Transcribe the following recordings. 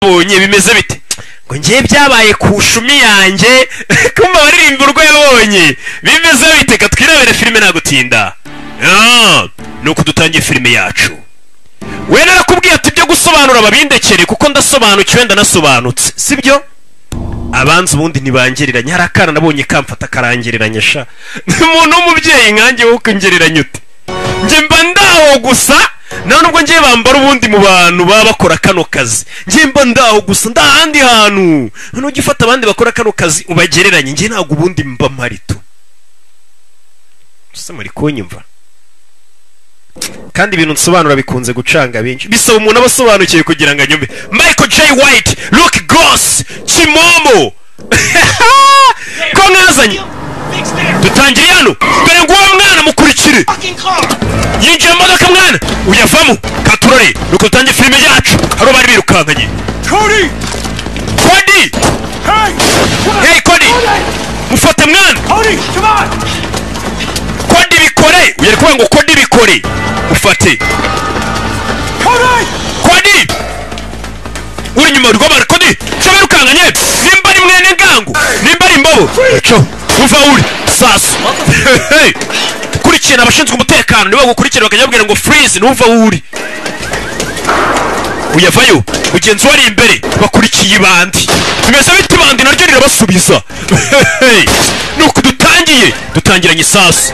babonye bimeze bite ngo ngiye byabaye ku shumi yanjye kumva baririmba urwo yabonye bimeze bite ka twirebere filime nta gutinda ni uko dutangiye filime yacu we narakubwiye ati ibyo gusobanura babindekere kuko ndasobanukiwe ndanasobanutse sibyo abanza ubundi ntibangereranye hari akana nabonye kamfata karangereranya sha ni umuntu w'umubyeyi nkange wo kongereranya ute njye mba ndaho gusa nta nubwo ngiye bambara ubundi mu bantu baba bakora kano kazi njye mba ndaho gusa ndahandi hantu nujya ufata abandi bakora kano kazi ubagereranye njye ntabwo ubundi mba marito ese muri kunyumva kandi ibintu nsobanura bikunze gucanga benshi bisaba umuntu aba asobanukiwe kugira ngo anyumve michael j white luke goss kimomo ko mwazanye dutangire hano dore nguwo mwana mukurikire yinjiye mu modoka mwana uyavamo katurore nuko dutangiye filime yacu hari abari birukankanye kodi hey kodi mufate mwana kodi bikore ugiye kuvuga ngo kodi bikore ufate kodi uri inyuma uri kubabara kodi shobora ukanganye nimba ari mwene ngangu nimba ari imbobo co uva uri sasu kurikirana abashinzwe umutekano nibo bagukurikira bakajya babwira ngo freeze n'uva uri uyavayo mugenzi wari imbere bakurikiye ibandi tumeze bite ibandi naryo rirabasubiza nuko dutangiye dutangiranye isasu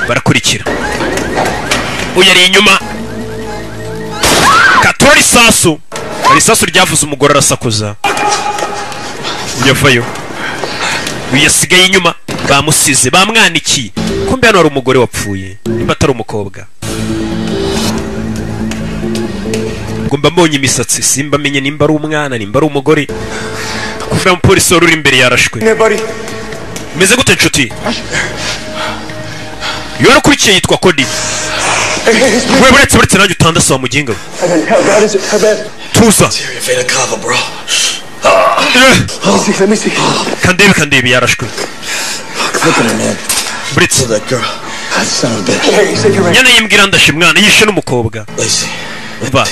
barakurikira uyari inyuma katora isasu hari isasu ryavuze umugore arasakuza uyavayo uyasigaye inyuma bamusize bamwanikiye kumbe hano hari umugore wapfuye niba atari umukobwa mba mbonye imisatsi simba amenye nimba ari umwana nimba ari umugore kuvuga umupolisi wari uri imbere yarashwe meze gute nshuti yari ukurikiye yitwa kodi we buretse buretse nanjye utandasi wa muginga we tuza kandebe kandebe yarashwe buretse nyana yimbwira ndashe mwana yishe n'umukobwa ba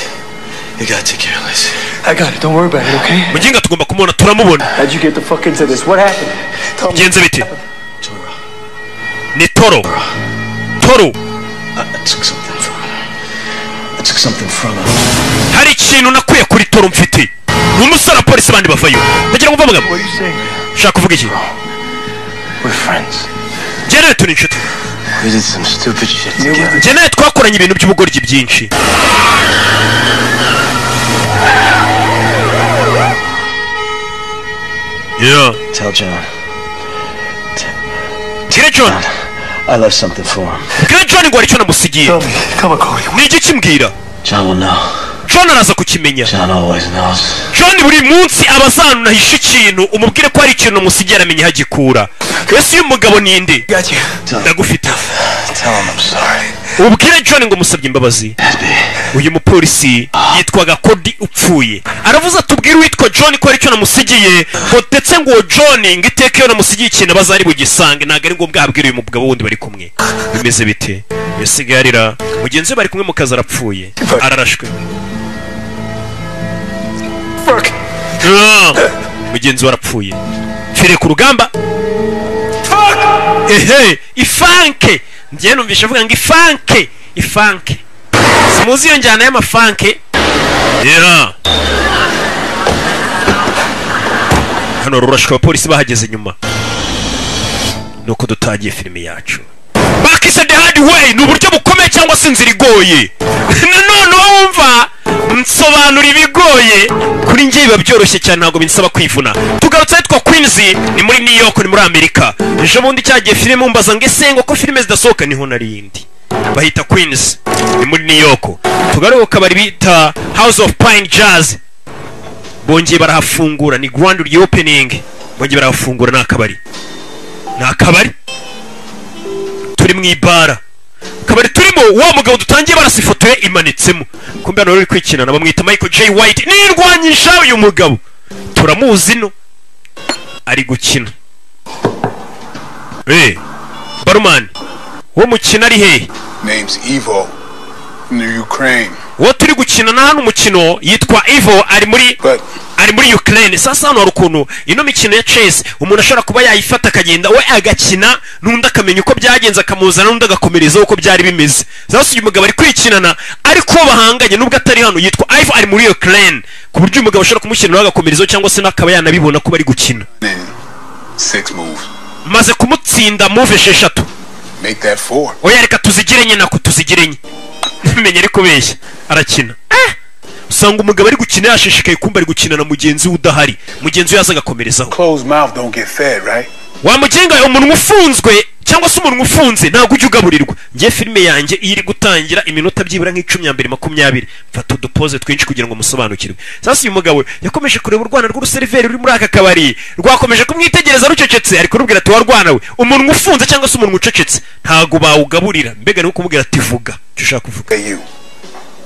You gotta take care of Liz. I got it. Don't worry about it, okay? Mujinga tugomba kumubona turamubona. How'd you get the fuck into this? What happened? Tell me. Genze bite? Toro. Ni Toro. Toro. I, I took something from her. I took something from her. Hari ikintu nakuye kuri Toro mfite. Ni umusore wa polisi bandi bavayo. Ndagira ngo mvamugamo. What are you saying? Ushaka kuvuga iki? We're friends. Jere turi inshuti. We did some stupid shit together. Jene twakoranye ibintu by'ubugoryi byinshi. Yeah. Tell John. Tell John. I left something for him. Bwira John ngo hari icyo namusigiye. Ni iki kimbwira? John will know. John araza kukimenya. John always knows. John buri munsi aba azanunahisha ikintu umubwire ko hari ikintu umusigiye aramenya hagikura. Ese uyu mugabo ni nde? Ndagufite. Tell him I'm sorry. Ubwire John ngo musabye imbabazi. Uyu mupolisi yitwaga Kodi upfuye. Aravuze atubwire uwitwa John ko hari icyo namusigiye. Ngo ndetse ngo John ngo iteka iyo namusigiye ikintu bazari bugisange ntabwo ari ngombwa abwira uyu mugabo wundi bari kumwe. Bimeze bite? Yasigaye arira. Mugenzi we bari kumwe mu kazi arapfuye. Ararashwe. Mugenzi we arapfuye. Fire ku rugamba. Ehe, ifanke. njye numvisha avuga ngo ifanke ifanke simuzi iyo njyana y'amafanke yeah. hano rurashwe abapolisi bahageze nyuma nuko dutangiye filime yacu bakise the hard way ni uburyo bukomeye cyangwa se inzira igoye nanone wumva nsobanura ibigoye kuri njye biba byoroshye cyane ntabwo binsaba kwivuna tugarutse ahitwa kwinzi ni muri new york ni muri amerika ejo bundi cyagiye filime mbaza ngo ese ngo ko filime zidasohoka niho nari indi bahita kwinzi ni muri new york tugaruka kabari bita house of pine jazz bongeye barahafungura ni grand reopening bongeye barahafungura ni akabari ni akabari turi mu ibara kabari turimo wa mugabo dutangiye barasa ifoto ye imanitsemo kumbe hano uri kwikinana bamwita michael j white nirwanyisha uyu mugabo turamuzi no ari gukina eh barumani uwo mukina ari hehe uwo turi gukina na hano umukino yitwa ivo ari muri Good. ari muri ukraine sasa hano hari ukuntu ino mikino ya chess umuntu ashobora kuba yayifata akagenda we agakina n'undi akamenya uko byagenze akamuzana n'undi agakomerezaho uko byari bimeze sasa uyu mugabo ari kwikinana ariko uwo bahanganye nubwo atari hano yitwa ivo ari muri ukraine ku buryo uyu mugabo ashobora kumukiniraho agakomerezaho cyangwa se n'akaba yanabibona ko bari gukina Then six moves. maze kumutsinda move esheshatu Make that four. oya reka tuzigire enye nako tuzigire enye menya ari kubeshya arakina Eh! usanga umugabo ari gukina yashishikaye kumva ari gukina na mugenzi we udahari mugenzi we yaza agakomerezaho Closed mouth don't get fed, right? wamugenga umunwa ufunzwe cyangwa se umunwa ufunze ntabwo ujya ugaburirwa ngiye filime yanjye iyo iri gutangira iminota byibura nk'icumi ya mbere makumyabiri mfata udupoze twinshi kugira ngo musobanukirwe sasa uyu mugabo yakomeje kureba urwana rw'uruseriveri ruri muri aka kabari rwakomeje kumwitegereza rucecetse ari kurubwira ati wa rwana we umunwa ufunze cyangwa se umunwa ucecetse ntabwo bawugaburira mbega ni ukumubwira ati vuga icyo ushaka kuvuga Hey, you.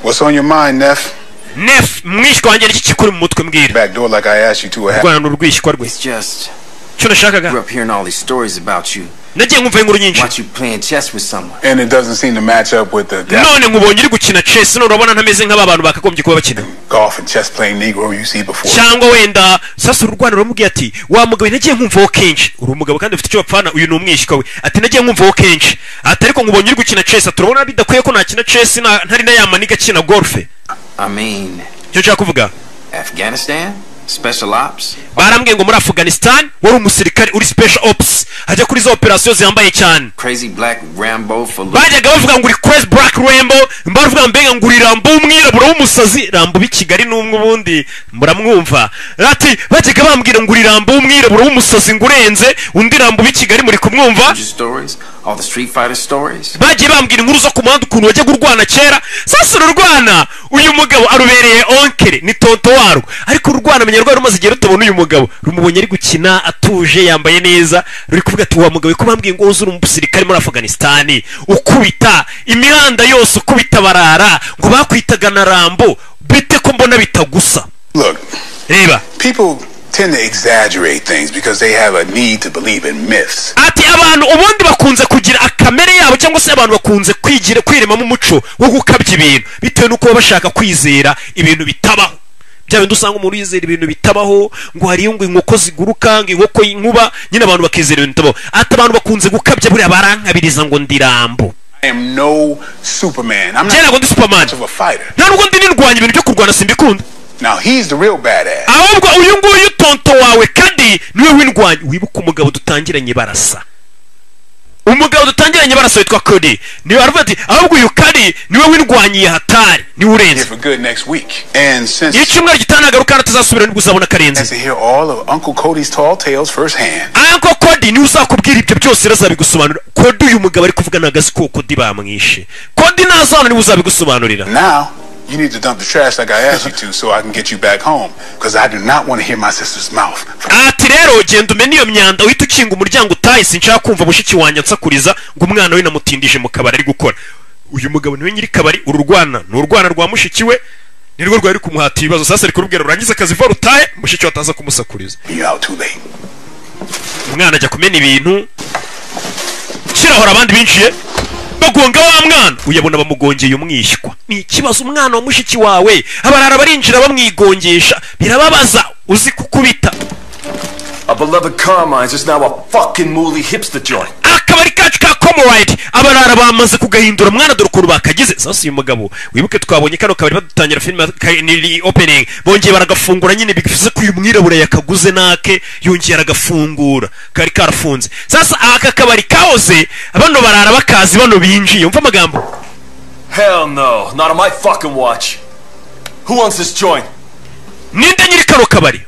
What's on your mind, Neff? nef mwishywa wanjye n'iki kikuri mu mutwe mbwira Back door like I asked you to. I have urwana ni urwishywa rwe It's just icyo nashakaga grew up hearing all these stories about you. nagiye nkumva inkuru nyinshi Watch you playing chess with someone. and it doesn't seem to match up with the none nkubonye uri gukina chess none urabona ntameze nk'aba bantu bakagombye kuba bakina golf and chess playing Negro you see before. cyangwa wenda sasa ururwano ruramubwiye ati wa mugabo nagiye nkumvaho kenshi uri umugabo kandi ufite icyo bapfana uyu ni umwishywa we ati nagiye nkumvaho kenshi ati ariko nkubonye uri gukina chess ati urabona bidakwiye ko nakina chess na- ntari na ya maniga akina golfe I mean, icyo nshaka kuvuga Afghanistan, special ops. barambwiye ngo muri afghanistan wari umusirikare uri special ops ajya kuri za operasiyo zihambaye cyane crazy black Rambo for look. bajyaga bavuga ngo uri crazy black rambo bavuga mbega ngo uri rambo w'umwirabura w'umusazi rambo b'i kigali n'umwe ubundi muramwumva ati bajyaga bambwira ngo uri rambo w'umwirabura w'umusazi ngo urenze undi rambo b'i kigali muri kumwumva Your stories, all the Street Fighter stories. bagiye bambwira inkuru zo ku muhanda ukuntu wajyaga urwana kera sasa ururwana uyu mugabo arubereye onkere ni tonto warwo ariko ururwana menya rwari rumaze igihe rutabona uyu mugabo rumubonye ari gukina atuje yambaye neza ruri kuvuga ati wa mugabo ko bambwiye ngo uzura umusirikare muri afuganisitani ukubita imihanda yose ukubita barara ngo bakwitaga na rambo bite ko mbona bitagusa Look, reba people tend to exaggerate things because they have a need to believe in myths. ati abantu ubundi bakunze kugira akamere yabo cyangwa se abantu bakunze kwigira kwiremamo umuco wo gukabya ibintu bitewe n'uko baba bashaka kwizera ibintu bitabaho bya bindi usanga umuntu yizera ibintu bitabaho ngo hariyo ngo inkoko ziguruka ngo inkoko y'inkuba nyine abantu bakizera ibintu bitabaho ati abantu bakunze gukabya buriya barankabiriza ngo ndirambo I am no Superman. I'm kera ngo not ndi superman much of a fighter. nta nubwo ndi nirwanya ibintu byo kurwana simbikunda Now he's the real badass. ahubwo uyu nguyu tonto wawe kandi niwe w'indwanyi wibuke umugabo dutangiranye barasa umugabo dutangiranye barasa witwa kodi niwe aravuga ati ahubwo uyu kadi niwe w'indwanyiye hatari niwe Here urenze for good next week. And since iyo icyumweru gitanagaruka hano tuzasubira nibwo uzabona has karenze to hear all of Uncle Cody's tall tales firsthand, anko kodi niwe uzakubwira ibyo byose rero azabigusobanurira kodi uyu mugabo ari kuvuga nagazi ko kodi bamwishe kodi naza hano niwe uzabigusobanurira now you need to dump the trash like I asked you to, so I can get you back home. Because I do not want to hear my sister's mouth. ati rero genda umene iyo myanda uhita ukinga umuryango utahe sinshaka kumva mushiki wanjye ansakuriza ngo umwana we namutindije mu kabari ari gukora uyu mugabo niwe nyiri kabari uru rwana ni urwana rwa mushiki we ni rwo rwari kumuhata ibibazo sasa ari kurubwira urangize akazi vuba rutahe mushiki we ataza kumusakuriza You out too late. umwana ajya kumena ibintu kirahora abandi binjiye bagonga wa mwana uyabona bamugongeye umwishywa ni ikibazo umwana wa mushiki wawe abarara barinjira bamwigongesha birababaza uzi kukubita Our beloved Carmine's is now a fucking mooly hipster joint. akabari kacu ka comoride abarara bamaze kugahindura mwana dore ukuntu bakagize sasa uyu mugabo wibuke twabonye kano kabari badutangira filime opening bongeye baragafungura nyine bivuze ko uyu mwirabura yakaguze nake yongeye aragafungura kari karafunze sasa aka kabari kahoze bano barara bakazi bano binjiye umva amagambo Hell no, not on my fucking watch. Who owns this joint? ninde nyiri kano kabari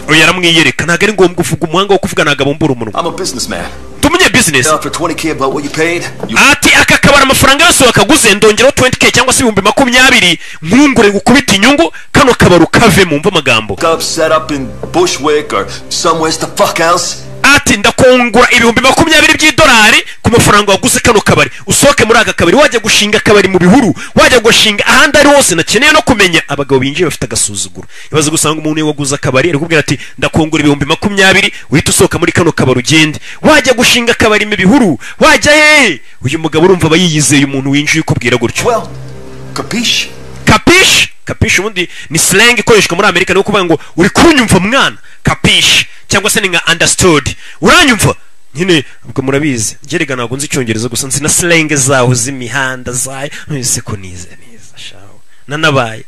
oya aramwiyereka ntabwo ari ngombwa uvuga umuhanga wo kuvuga ntabwo abumbura umunwa I'm a businessman. ndi umunyabizinesi Down for 20k about what you paid? You ati aka kabari amafaranga yose wakaguze ndongeraho 20k cyangwa se ibihumbi makumyabiri nkungure gukubita inyungu kano kabari ukavemo umva amagambo up, set up in Bushwick or somewheres the fuck else? ati ndakungura ibihumbi makumyabiri by'idolari ku mafaranga waguze kano kabari usohoke muri aka kabari wajya gushinga akabari mu bihuru wajya gushinga ahandi ari hose nakeneye no kumenya abagabo binjiye bafite agasuzuguro ibaze gusanga umuntu iyo waguze akabari ari kubwira ati ndakungura ibihumbi makumyabiri uhita usohoka muri kano kabari ugende wajya gushinga akabari mu bihuru wajya hehe uyu mugabo urumva aba yiyizeye umuntu winjiye ukubwira gutyo Well, capiche? kapishi kapishi ubundi ni slang ikoreshwa muri amerika ni ukuvuga ngo uri kunyumva mwana kapishi cyangwa se ni nka understood uranyumva nyine ubwo murabizi gerega ntabwo nzi icyongereza gusa nzi na slang zaho z'imihanda zayo ntize ko nize neza shaho nanabaye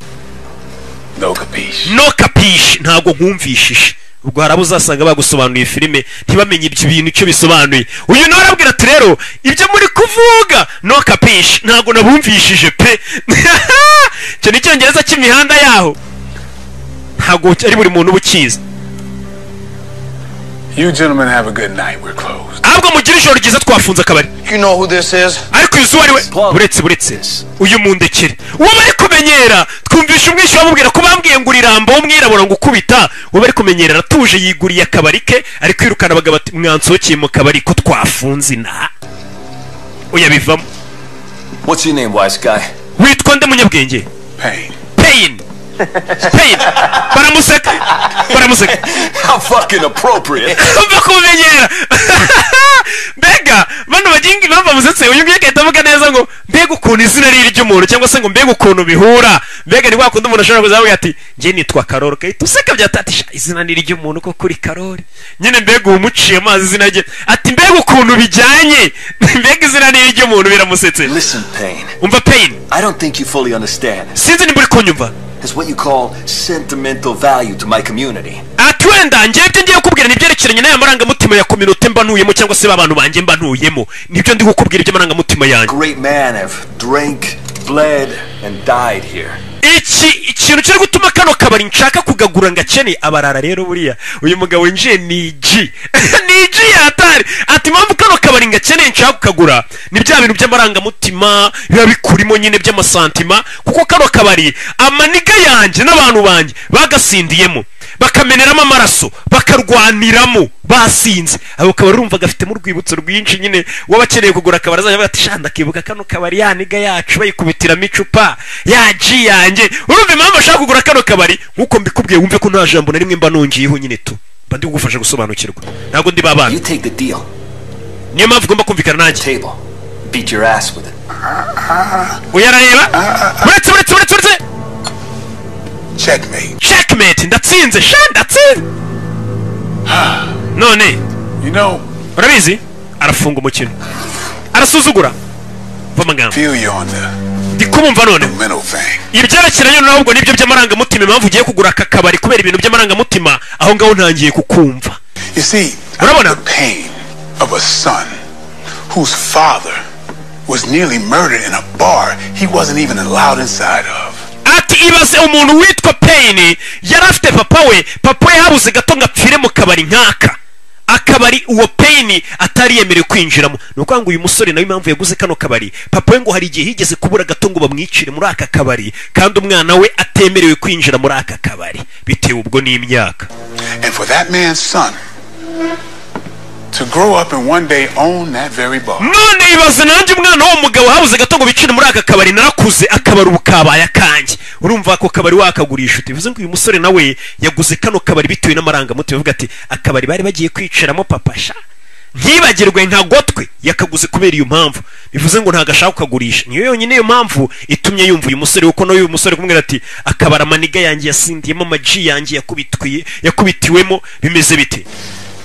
No capiche. no kapishi ntabwo nkumvishije ubwo hari abo uzasanga bagusobanuye filime ntibamenye ibyo bintu icyo bisobanuye uyu nawe arabwira ati rero ibyo muri kuvuga no kapishi ntabwo nabumvishije pe icyo ni icyongereza cy'imihanda yaho ntabwo ari buri muntu uba ukizi You gentlemen have a good night. We're closed. ahubwo mugire ijoro ryiza twafunze akabari You know who this is? ariko uyu zuba ari we buretse buretse uyu mundekere uwo bari kumenyera twumvisha umwishywa bamubwira ko bambwiye ngo urirambo w'umwirabura ngo ukubita uwo bari kumenyera aratuje yiguriye akabari ke ari kwirukana abagabo ati mwansohokeye mu kabari ko twafunze inaha oya bivamo What's your name, wise guy? witwa nde munyabwenge Pain. pain pain baramuseka baramuseka How fucking appropriate. mva kumenyera mbega bano baginga impamvu bamusetse uyu nguyu agahita avuga neza ngo mbega ukuntu izina ari iry'umuntu cyangwa se ngo mbega ukuntu bihura mbega ni wa kundi umuntu ashobora kuzavuga ati njye nitwa karori ugahita useka byatatisha izina ni iry'umuntu ko kuri karori nyine mbega uwo umuciye amazi izina rye ati mbega ukuntu bijyanye mbega izina ni iry'umuntu biramusetse Listen, Payne, umva pain I don't think you fully understand. sinzi nimba uri kunyumva It's what you call sentimental value to my community. ati wenda njyewe ibyo ngiye kukubwira ni ibyerekeranye n'aya marangamutima ya kominote mba ntuyemo cyangwa se b'abantu banjye mba ntuyemo nibyo ndi kukubwira iby'amarangamutima yanjye Great man have drank, bled, and died here. iki ikintu kiri gutuma kano kabari nshaka kugagura ngo akene abarara rero buriya uyu mugabo winjiye ni igi ni igi yatari ati mpamvu kano kabari ngo akene nshaka kukagura ni bya bintu by'amarangamutima biba bikurimo nyine by'amasantima kuko kano kabari amaniga yanjye n'abantu banjye bagasindiyemo bakameneramo amaraso bakarwaniramo basinze abo kabari urumva gafitemo urwibutso rwinshi nyine uwabakeneye kugura akabari azajya avuga ati shanda akibuka kano kabari yaniga yacu bayikubitiramo icupa yaji yanjye urumva impamvu ashaka kugura kano kabari nk'uko mbikubwiye wumve ko nta jambo na rimwe mba nongeyeho nyine tu mba ndi kugufasha gusobanukirwa ntabwo ndi babana You take the deal, niyo mpamvu ugomba kumvikana nanjye table, beat your ass with it. uyarareba buretse buretse buretse buretse Checkmate. checkmate ndatsinze sha ndatsinze none You know, urabizi arafunga umukino arasuzugura mva amagambo feel you on the ndi kumumva none mental thing. ibyerekeranye nabwo nibyo by'amarangamutima impamvu ugiye kugura aka kabari kubera ibintu by'amarangamutima aho ngaho ntangiye kukumva You see, Bravo, I'm now. the pain of a son whose father was nearly murdered in a bar he wasn't even allowed inside of. ati ibaze umuntu witwa peyini yari afite papa we papa we habuze gato ngo apfire mu kabari nk'aka akabari uwo peyini atari yemerewe kwinjiramo ni ukuvuga ngo uyu musore nawe impamvu yaguze kano kabari papa we ngo hari igihe yigeze kubura gato ngo bamwicire muri aka kabari kandi umwana we atemerewe kwinjira muri aka kabari bitewe ubwo n'imyaka And for that man's son to grow up and one day own that very bar. none ibaze nanjye umwana w'uwo mugabo habuze gato ngo bicire muri aka kabari narakuze akabari ubu kabaye akanjye urumva ako kabari wakagurisha uti bivuze ngo uyu musore nawe yaguze kano kabari bitewe n'amarangamutima avuga ati akabari bari bagiye kwicaramo papasha ntibagirwe ntagotwe yakaguze kubera iyo mpamvu bivuze ngo ntabwo ashaka kukagurisha niyo yonyine iyo mpamvu itumye yumva uyu musore kuko nawe uyu musore kumubwira ati akabari amaniga yanjye yasindiyemo amaji yanjye yakubitwiye yakubitiwemo bimeze bite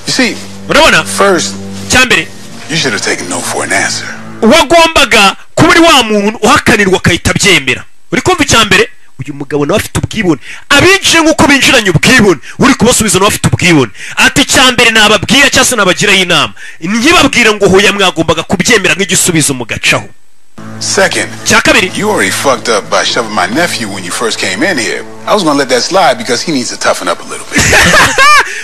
You see, urabona first, cyambere you should have taken no for an answer. wagombaga kuba uri wa muntu uhakanirwa agahita abyemera uri kumva icya mbere uyu mugabo nawe afite ubwibone abinjiye nk'uko binjiranye ubwibone uri kubasubiza nawe afite ubwibone ati icya mbere nababwira cyangwa se nabagiraho inama ntibabwira ngo hoya mwagombaga kubyemera nk'igisubizo mugacaho Second, cya kabiri you already fucked up by shoving my nephew when you first came in here. I was gonna let that slide because he needs to toughen up a little bit.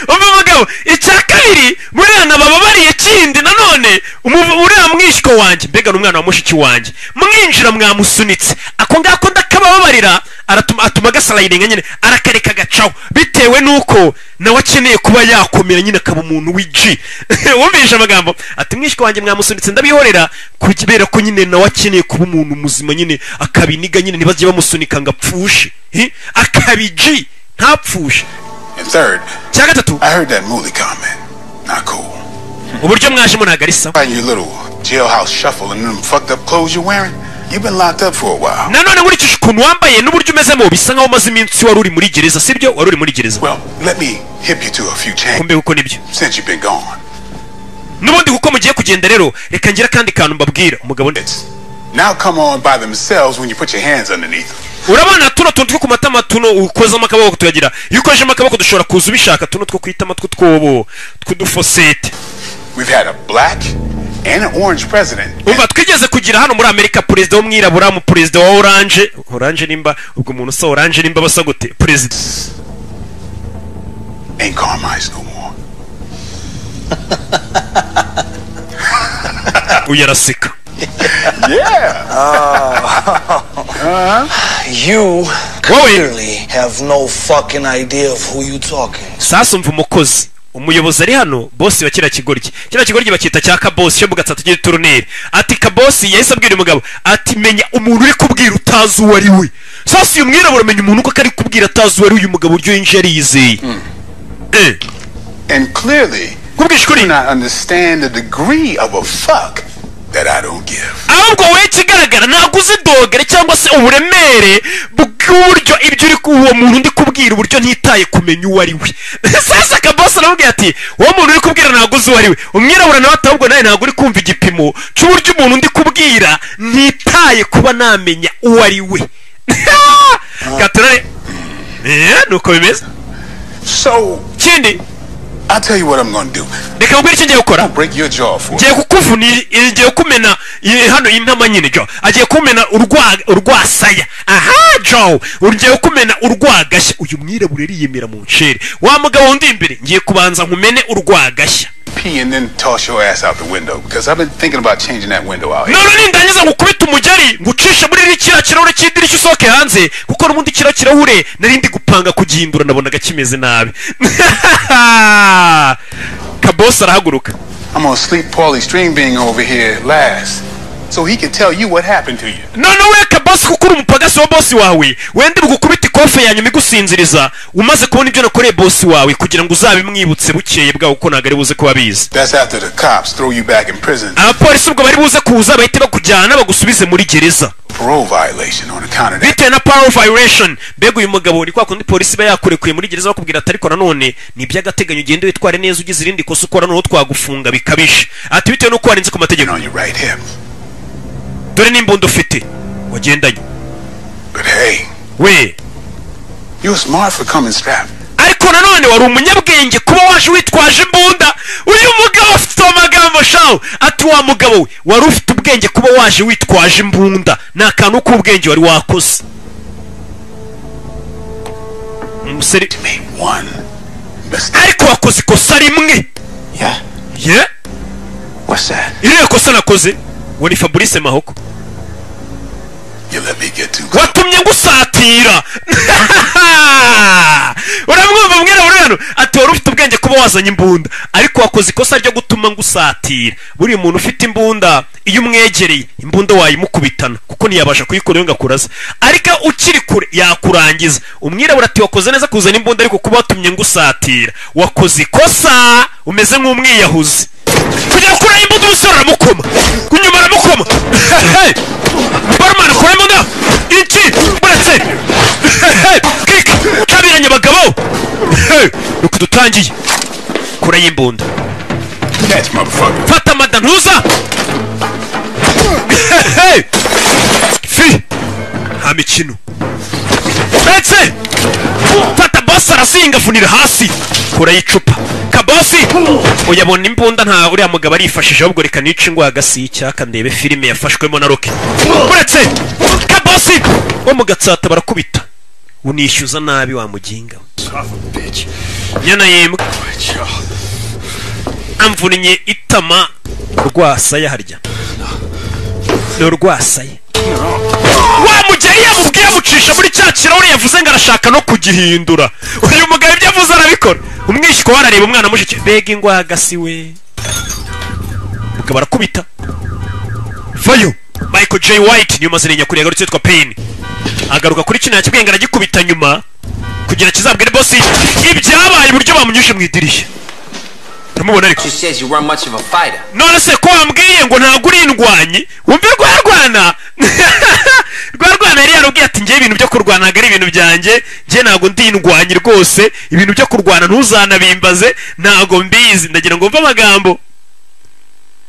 umva mugabo icya kabiri buriya nabababariye kindi nanone umuvu- uriya mwishywa wanjye mbega ni umwana wa mushiki wanjye mwinjira mwamusunitse ako ngako ndakabababarira aratuma atuma gasarayidinga nyine arakareka agacaho bitewe n'uko nawe akeneye kuba yakomera nyine akaba umuntu w'igi wumvise amagambo ati mwishywa wanjye mwamusunitse ndabihorera kubera ko nyine nawe akeneye kuba umuntu muzima nyine akabiniga nyine ntibajye bamusunika ngo apfushe Hi? akaba igi ntapfushe And third, cya gatatu I heard that Mooley comment. Not cool. uburyo mwajemo ntabwo ari sawa Find your little jailhouse shuffle and them fucked up clothes you're wearing. You've been locked up for a while. nanone nkurikije ukuntu wambaye n'uburyo umezemo bisa nkaho umaze iminsi wari uri muri gereza sibyo wari uri muri gereza Well, let me hip you to a few changes kumbe kuko nibyo since you've been gone. n'ubundi kuko mugiye kugenda rero reka ngira akandi kantu mbabwira umugabo ni- It's now come on by themselves when you put your hands underneath them. urabona tuno tuntu two ku matama tuno ukozamo akaboko tuyagira iyo ukozemo akaboko dushobora kuza ubishaka tuno two kwitama tw'utwobo tw'udufosete We've had a black and an orange president. umva twigeze kugira hano muri amerika perezida w'umwirabura mu perezida wa oranje oranje nimba ubwo umuntu usa oranje nimba basa gute perezida Ain't Carmine's no more. uyu araseka You Wowe. clearly have no fucking idea of who you talking. sasa umva umukozi umuyobozi ari hano bosi wa kiriya kigoryi kiriya kigoryi bacyita cya kabosi cyo mu gatsata cy'uturuneri ati kabosi yahise abwira uyu mugabo ati menya umuntu uri kubwira utazi uwo ari we sasa uyu mwirabura amenya umuntu uko ari kubwira atazi uwo ari we, uyu mugabo uryo yinjiye yizeye Eh, And clearly, kubwisha you do ukuri not understand the degree of a fuck that I don't give. ahubwo wowe ikigaragara ntabwo uzi dogere cyangwa se uburemere bw'uburyo ibyo uri ku- uwo muntu ndi kubwira uburyo ntitaye kumenya uwo ari we sasa kabose aramubwira ati uwo muntu uri kubwira ntabwo uzi uwo ari we umwirabura nawe ati ahubwo nawe ntabwo uri kumva igipimo cy'uburyo umuntu ndi kubwira ntitaye kuba namenya uwo ari we gaturare Eh, nuko bimeze So, kindi I'll tell you what I'm gonna do. reka nkubwire icyo ngiye gukora I'll break your jaw for it. agiye kukuvuna i- i- agiye kumena i- hano intama nyine jo agiye kumena urwa urwasaya aha jo ugiye kumena urwagashya uyu mwirabura yiyemera mu ncere wa mugabo wundi imbere ngiye kubanza nkumene urwagashya Pee and then toss your ass out the window because I've been thinking about changing that window out. none nindangiza ngukubita umugeri ngucisha muri iri kiriya kirahure cy'idirishya usohoke hanze kuko n'ubundi kiriya kirahure nari ndi gupanga kugihindura nabonaga kimeze nabi kabosi arahaguruka I'm gonna sleep Paulie String being over here last, so he can tell you what happened to you. none we kabosi kuko uri umupagasi wa bosi wawe wenda bugukubita ikofe ya nyuma igusinziriza umaze kubona ibyo nakoreye bosi wawe kugira ngo uzabimwibutse bukeye bwawe kuko ntabwo ari buze kuba bizi That's after the cops throw you back in prison. abapolisi ubwo bari buze kuza bahite bakujyana bagusubize muri gereza Parole violation on account of that. bitewe na power violation mbega uyu mugabo ni kwa kundi polisi iba yakurekuye muri gereza bakubwira ati ariko nanone ni iby'agateganyo ugende witware neza ugize irindi kosa ukora noneho twagufunga bikabije ati bitewe n'uko warenze ku mategeko on your right hip. dore n'imbunda ufite wagendanye But hey, we you're smart for coming strapped. ariko nanone wari umunyabwenge kuba waje witwaje imbunda uyu mugabo afite amagambo shawu ati wa mugabo we wari ufite ubwenge kuba waje witwaje imbunda ni akantu k'ubwenge wari wakoze umusore Made one mistake. ariko wakoze ikosa rimwe Yeah. ye What's that? iriya kosa nakoze we ni fabrice mahoko You let me get too close. watumye ngusatira uramwumva mwirabura hano ati wari ufite ubwenge kuba wazanye imbunda ariko wakoze ikosa ryo gutuma ngusatira buriya umuntu ufite imbunda iyo umwegereye imbunda wayimukubitana kuko ntiyabasha kuyikuraho ngo akuraze ariko ukiri kure yakurangiza umwirabura ati wakoze neza kuzana imbunda ariko kuba watumye ngusatira wakoze ikosa umeze nk'umwiyahuzi kujya kuraho imbunda umusore aramukoma kunyuma aramukoma barumana kuraho imbunda iki buretse kika cabiranye abagabo nuko dutangiye kuraho imbunda Catch, motherfucker. fata mada ntuza fi nta mikino ndetse fata basi arasinga afunira hasi kuraho icupa kabosi uyabona imbunda nta uriya mugabo arifashije ahubwo reka nice ingwa hagasi y'icyaka ndebe filime yafashwemo na roke uretse kabosi wo mu gatsata barakubita unishyuza nabi wa muginga we. nyana yembwa amvunnye itama rwasaya harya ni urwasaya wa mugeri yamubwiye amucisha muri cya kirahure yavuze ngo arashaka no kugihindura uyu mugabo ibyo avuze arabikora umwishywa we arareba umwana mushiki mbega ingwagasi we mugabo arakubita vayo michael j white niyo mazina nyakuri yagarutse yitwa pain agaruka kuri kino yakibwenge aragikubita nyuma kugira kizabwire bosi ibyabaye uburyo bamunyujije mu idirishya uramubona ariko She says you weren't much of a fighter. none se ko wambwiye ngo ntabwo uri indwanyi wumve rwarwana rwarwana yari yarubwiye ati njyewe ibintu byo kurwana ntabwo ari ibintu byanjye njye ntabwo ndi indwanyi rwose ibintu byo kurwana ntuzanabimbaze ntabwo mbizi ndagira ngo mve amagambo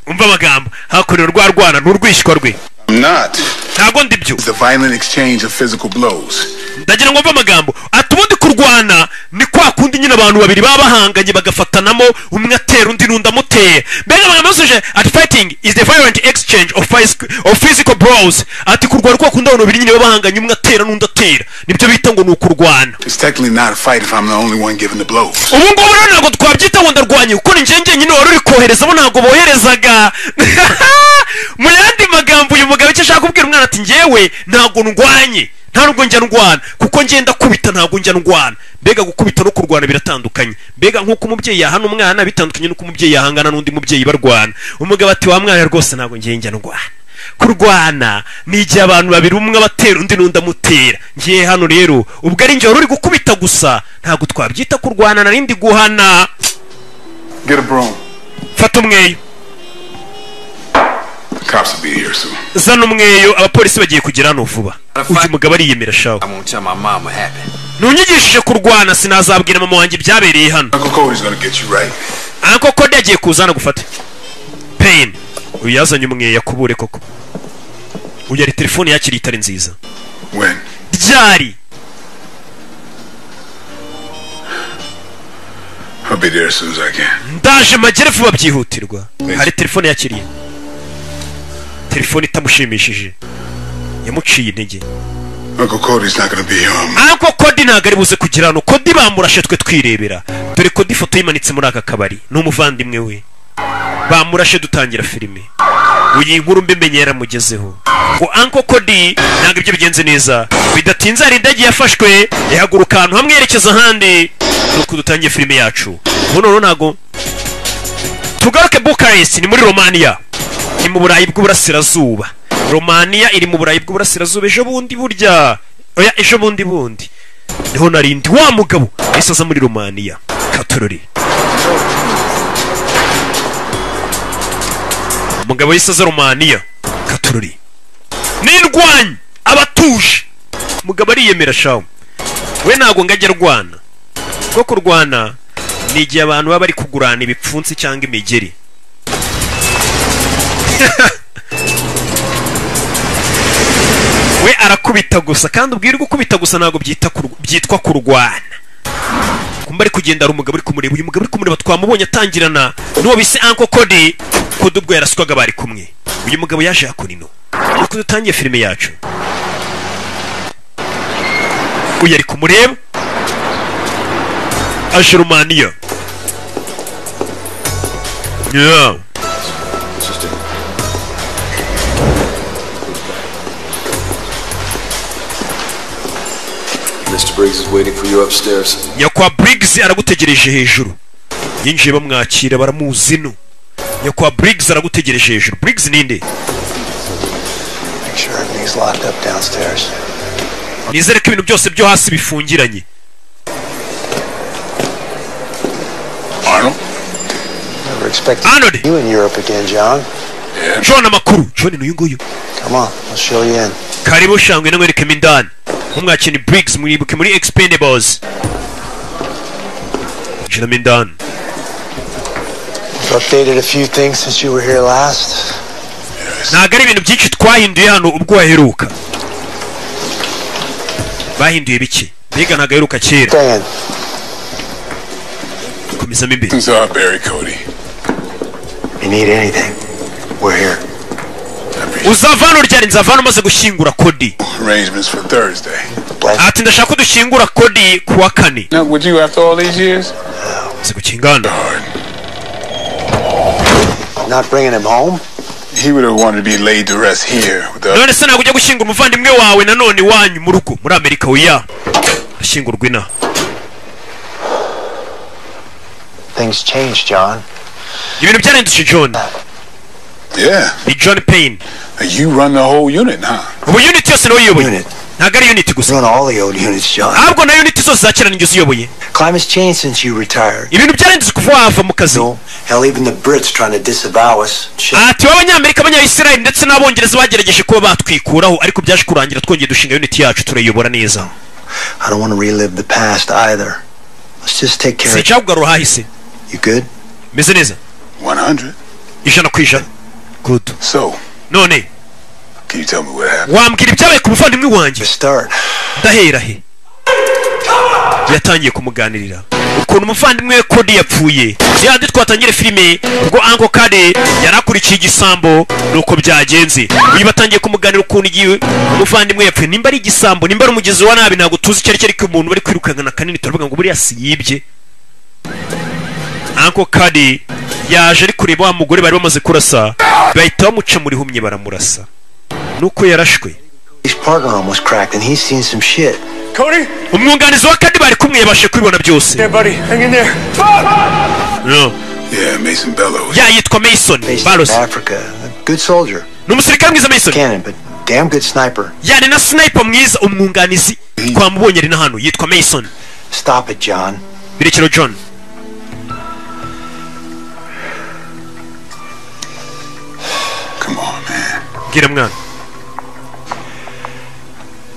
umva amagambo hakorewe rwa rwana n'urwishywa rwe I'm not. ntabwo ndi byo It's the violent exchange of physical blows. ndagira ngo mve amagambo ati ubundi kurwana ni kwa kundi nyine abantu babiri baba bahanganye bagafatanamo umwe atera undi n'undi amuteye mbega amagambo yasuje ati fighting is the violent exchange of, phys- of physical blows ati kurwana kwa kundi abantu babiri nyine baba bahanganye umwe atera n'undi atera nibyo bita ngo ni ukurwana It's technically not a fight if I'm the only one giving the blows. ubu ngubu rero ntabwo twabyita ngo ndarwanye kuko ni njye njyenyine wari uri kohereza bo ntabwo boherezaga mu yandi magambo uyu mugabo icyo ashaka kubwira umwana ati njyewe ntabwo ndwanye nta nubwo njya ndwana kuko ngenda kubita ntabwo njya ndwana mbega gukubita no kurwana biratandukanye mbega nk'uko umubyeyi yahana umwana bitandukanye n'uko umubyeyi yahangana n'undi mubyeyi barwana umugabo ati wa mwana rwose ntabwo ngiye njya ndwana kurwana ni igihe abantu babiri umwe abatera undi n'undi amutera ngiye hano rero ubwo ari njye wari uri gukubita gusa ntabwo twabyita kurwana narindi guhana Get a broom. fata umweyo The cops will be here soon. zana umweyo abapolisi bagiye kugera hano vuba uyu mugabo ariyemera shaho I won't tell my mom what happened. ntunyigishije kurwana sinazabwira mama wanjye ibyabereye hano Uncle Cody's gonna get you right. anko kode yagiye kuza gufata peyini uyu yazanye umweyo yakubure koko uyu yari telefone yakiriye itari nziza When? ryari I'll be there as soon as I can. ndaje magere vuba byihutirwa hari telefone yakiriye telefone itamushimishije yamuciye intege Uncle Cody's not gonna be here on ariko kodi ntabwo ari buze kugira hano kodi bamurashe twe twirebera dore kodi ifoto yimanitse muri aka kabari ni umuvandimwe we bamurashe dutangira filime iyi nkuru mbi menye yaramugezeho ngo anko kodi ntabwo ibyo bigenze neza bidatinze hari indege yafashwe ihaguruka ahantu hamwe yerekeza ahandi nuko dutangiye filime yacu ubu noneho ntabwo tugaruke bukaresi ni muri romania ni mu burayi bw'uburasirazuba romania iri mu burayi bw'uburasirazuba ejo bundi burya oya ejo bundi bundi niho narindi wa mugabo yahise aza muri romania katorori umugabo yahise aza romania katorori n'indwanyi abatuje umugabo ariyemera shawu we ntabwo ngo ajye arwana kuko kurwana ni igihe abantu baba bari kugurana ibipfunsi cyangwa imigeri we arakubita gusa kandi ubwira gukubita gusa ntabwo byita kur- byitwa kurwana kumba ari kugenda hari umugabo uri kumureba uyu mugabo uri kumureba twamubonye atangirana n'uwo bise anko kodi kodi ubwo yaraswaga bari kumwe uyu mugabo yaje hakuna ino nuko dutangiye filime yacu uyu ari kumureba aje rumaniya yeah. Mr. Briggs is waiting for you upstairs. nyakwa briggs aragutegereje hejuru yinjiye bamwakira baramuzi no nyakwa briggs aragutegereje hejuru briggs ninde Make sure everything's locked up downstairs. nizere ko ibintu byose byo hasi bifungiranye Arnold? Never expected Arnold. you in Europe again, John. john amakuru john ni uyu nguyu Come on, I'll show you in. karibu shangwe namwerekemo indani mumwakire ni briggs mwibuke muri expendables jinamo indani I've updated a few things since you were here last. ntabwo ari ibintu byinshi twahinduye hano ubwo waheruka bahinduye bike mbega ntabwo aheruka kera Dan, komezamo imbere Things are Barry Cody. you need anything? We're here. uzava hano ryari nzava hano umaze gushyingura kodi Arrangements for Thursday. Bless. ati ndashaka ko dushyingura kodi ku wa kane Not with you after all these years? maze gukingana Darn. Not bringing him home? He would have wanted to be laid to rest here with the none se ntabwo ujya gushyingura umuvandimwe wawe nanone iwanyu mu rugo muri amerika wiya ashyingurwa ina Things changed, John. ibintu byarahindutse john Yeah. ni john payne You run the whole unit, huh? ubu unit yose niwe uyoboye Unit. ntabwo ari unit gusa Doing all the old units, John. ahubwo na unit zose zakiranirwa izo uyoboye Climate's changed since you retired. ibintu byarahindutse kuva wava mu kazi No, hell, even the Brits trying to disavow us. Shit. ati b'abanyamerika abanyayisirayeli ndetse n'abongereza bagerageje kuba batwikuraho ariko byaje kurangira twongeye dushinga uniti yacu turayiyobora neza I don't want to relive the past either. Let's just take care of sinshaka kugarura ahahise You good? meze neza 100. ijana ku ijana good So, none can you tell me what happened? wambwira ibyabaye ku muvandimwe wanjye To start. ndahera he yatangiye kumuganirira ukuntu umuvandimwe we kodi yapfuye yandi twatangire filime ubwo anko kade yari akurikiye igisambo nuko byagenze uyu batangiye kumuganira ukuntu igihe umuvandimwe yapfuye nimba ari igisambo nimba ari umugizi wa nabi ntabwo tuzi icyo ari cyo ariko umuntu bari kwirukankana kanini turavuga ngo buriya si yibye anko kade yaje ari kureba wa mugore bari bamaze kurasa bahita bamuca mu rihumye baramurasa nuko yarashwe His partner almost cracked, and he's seen some shit. Cody, umwunganizi wa kadi bari kumwe yabashe kubibona byose there, buddy, hang in there. No. Yeah, Mason Bellows. ya yitwa mason Based in barosi Africa. A good soldier. ni umusirikare mwiza mason Cannon, but damn good sniper. yani na sniper mwiza umwunganizi twamubonye ari na hano yitwa mason Stop it, John. birekero john Come on, man. bwira mwana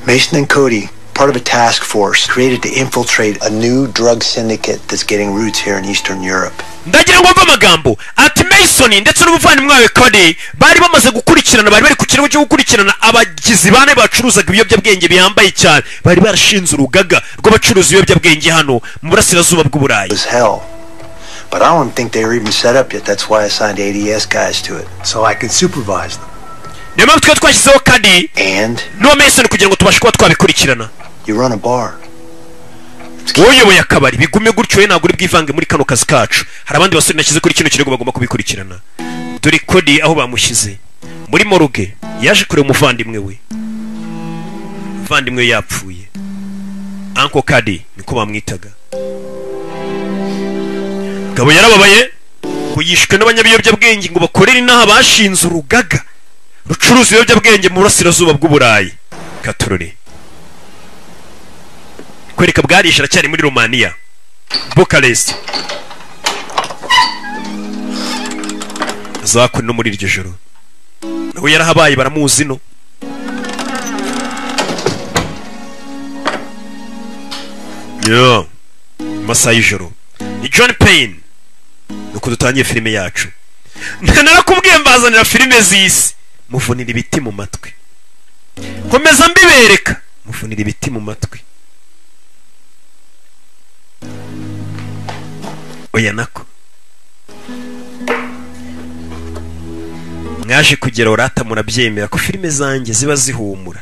Mason and Cody, part of a task force created to infiltrate a new drug syndicate that's getting roots here in Eastern Europe. ndagira ngo mve amagambo ati mason ndetse n'umuvandimwe wawe kode bari bamaze gukurikirana bari bari ku kirego cyo gukurikirana abagizi bane bacuruzaga ibiyobyabwenge bihambaye cyane bari barashinze urugaga rw'abacuruza ibiyobyabwenge hano mu burasirazuba It bw'uburayi was hell. But I don't think they were even set up yet. That's why I signed ADS guys to it. So I could supervise them. niyo mpamvu twari twashyizeho kadi And n'uwa mason kugira ngo tubashe kuba twabikurikirana you run a bar. woyoboye akabari bigume gutyo we ntabwo uri bwivange muri kano kazi kacu hari abandi basore nashyize kuri kino kirego bagomba kubikurikirana dore kodi aho bamushyize muri moruge yaje kureba umuvandimwe we umuvandimwe we yapfuye anko kadi niko bamwitaga gabo yarababaye ngo yishwe n'abanyabiyobyabwenge ngo bakorere inaha bashinze urugaga rucuruza ibiyobyabwenge mu burasirazuba bw'uburayi katorore kwereka bwarishe aracyari muri romaniya bukarest azakora no muri iryo joro nawe yarahabaye baramuzi no yo mu masaha y'ijoro ni john payne nuko dutangiye filime yacu narakubwiye mbazanira filime z'isi muvunira ibiti mu matwi nkomeza mbibereka muvunira ibiti mu matwi oya nako mwaje kugera orata murabyemera ko filime zanjye ziba zihumura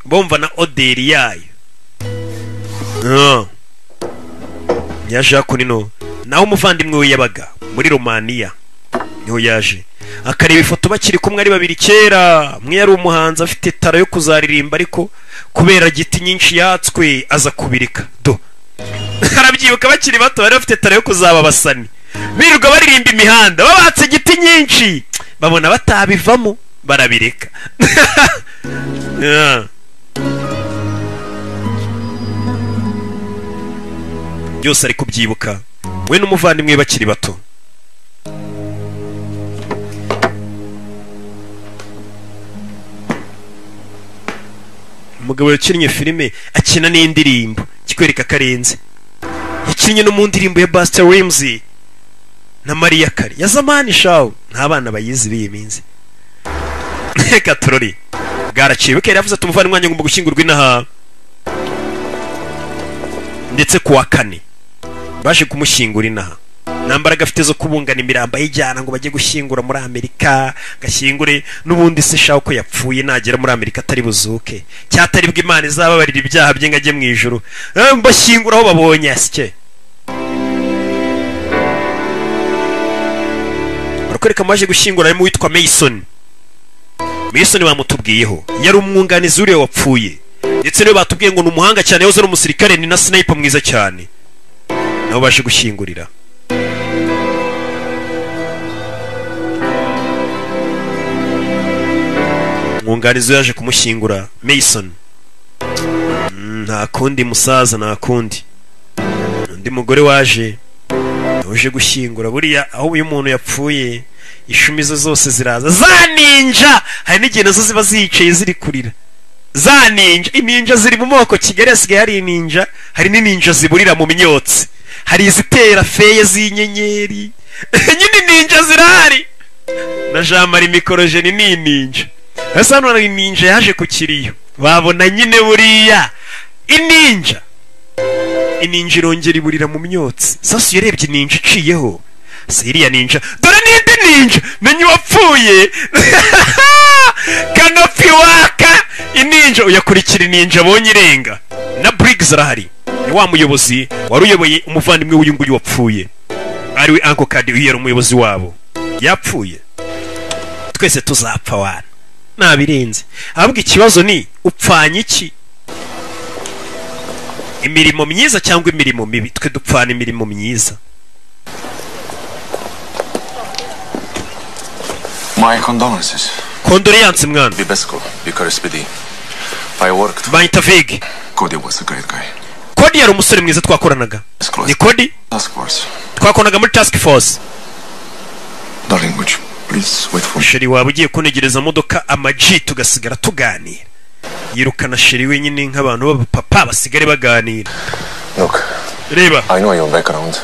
bumva na oderi yayo Ah. yaje hakunino naho umuvandimwe we yabaga muri romaniya niho yaje akareba ifoto bakiri kumwe ari babiri kera umwe yari umuhanzi afite tara yo kuzaririmba ariko kubera giti nyinshi yatswe aza kubirika do arabyibuka bakiri bato bari bafite tara yo kuzaba abasani birirwa baririmba imihanda babatse igiti nyinshi babona batabivamo barabireka Yeah. byose ari kubyibuka we n'umuvandimwe we bakiri bato umugabo yakinnye filime akina n'indirimbo kikwereka karenze yakinnye no mu ndirimbo ya Buster Ramsey na Maria Carey ya zamani shawo nta bana bayizi b'iyi minsi reka turori bwaraciye bukera yavuze ati umuvandimwe wanjye ngomba gushyingurwa inaha ndetse ku wa kane baje kumushyingura inaha nta mbaraga afite zo kubungana imirambo ayijyana ngo bajye gushyingura muri amerika gashyingure n'ubundi se shaho ko yapfuye nagera muri amerika atari buzuke cyatari bwo imana izababarira ibyaha bye ngo ajye mu ijuru Eh, bashyingura aho babonye asike barakwereka mu baje gushyingura harimo uwitwa mason mason bamutubwiyeho yari umwunganizi uriya wapfuye ndetse niyo batubwiye ngo ni umuhanga cyane yahoze ari umusirikare ni na sniper mwiza cyane nabo baje gushyingurira umwunganizi we yaje kumushyingura mason Mm, nta kundi musaza nta kundi undi mugore waje uje gushyingura buriya aho uyu muntu yapfuye ishumi ze zose ziraza za ninja hari n'igihe nazo ziba ziyicaye ziri kurira za ninja ininja ziri mu moko kigali hasigaye hari ininja hari n'ininja ziburira mu myotsi hari izitera feye z'inyenyeri nyine ninja zirahari na jean marie mikorojeni ni ininja ese hano hari ininja yaje ku kiriyo babona nyine buriya ininja ininja irongera iburira mu myotsi sasu yarebye ininja iciyeho si iriya ninja dore n'indi ninja menye uwapfuye kanopi waka ininja uyakurikira ininja abonye irenga na briggs arahari ni wa muyobozi wari uyoboye umuvandimwe w'uyu nguyu wapfuye ariwe uncle kadi uyu yari umuyobozi wabo yapfuye twese tuzapfa wana nabirenze ahubwo ikibazo ni upfanye iki imirimo myiza cyangwa imirimo mibi twe dupfana imirimo myiza My condolences. kondoleyanse mwana Bibesco, Vicar SPD. I worked. banyita vege Cody was a great guy. kodi yari umusore mwiza twakoranaga ni kodi Task force. twakoranaga muri task force Darling, would you please wait for me? sheri waba ugiye kuntegereza modoka amaji tugasigara tuganira yirukana sheri wenyine nk'abantu b'abapapa basigare baganira Look, reba I know your background.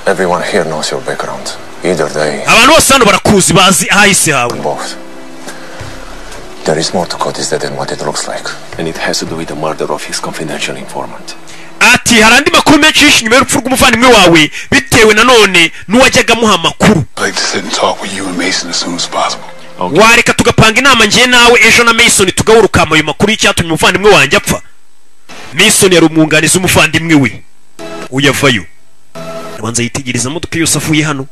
Everyone here knows your background. Either they abantu bose hano barakuzi bazi ahahise hawe or both. There is more to Cody's death than what it looks like. And it has to do with the murder of his confidential informant. ati hari andi makuru menshi yishe nyuma y'urupfu rw'umuvandimwe wawe bitewe nanone n'uwajyaga amuha amakuru I'd like to sit and talk with you and Mason as soon as possible. wareka tugapanga inama njye nawe ejo na mason tugahurukama ayo makuru y'icyatumye umuvandimwe wanjye apfa mason yari umwunganizi w'umuvandimwe we uyavayo abanza yitegereza imodoka yose avuye hano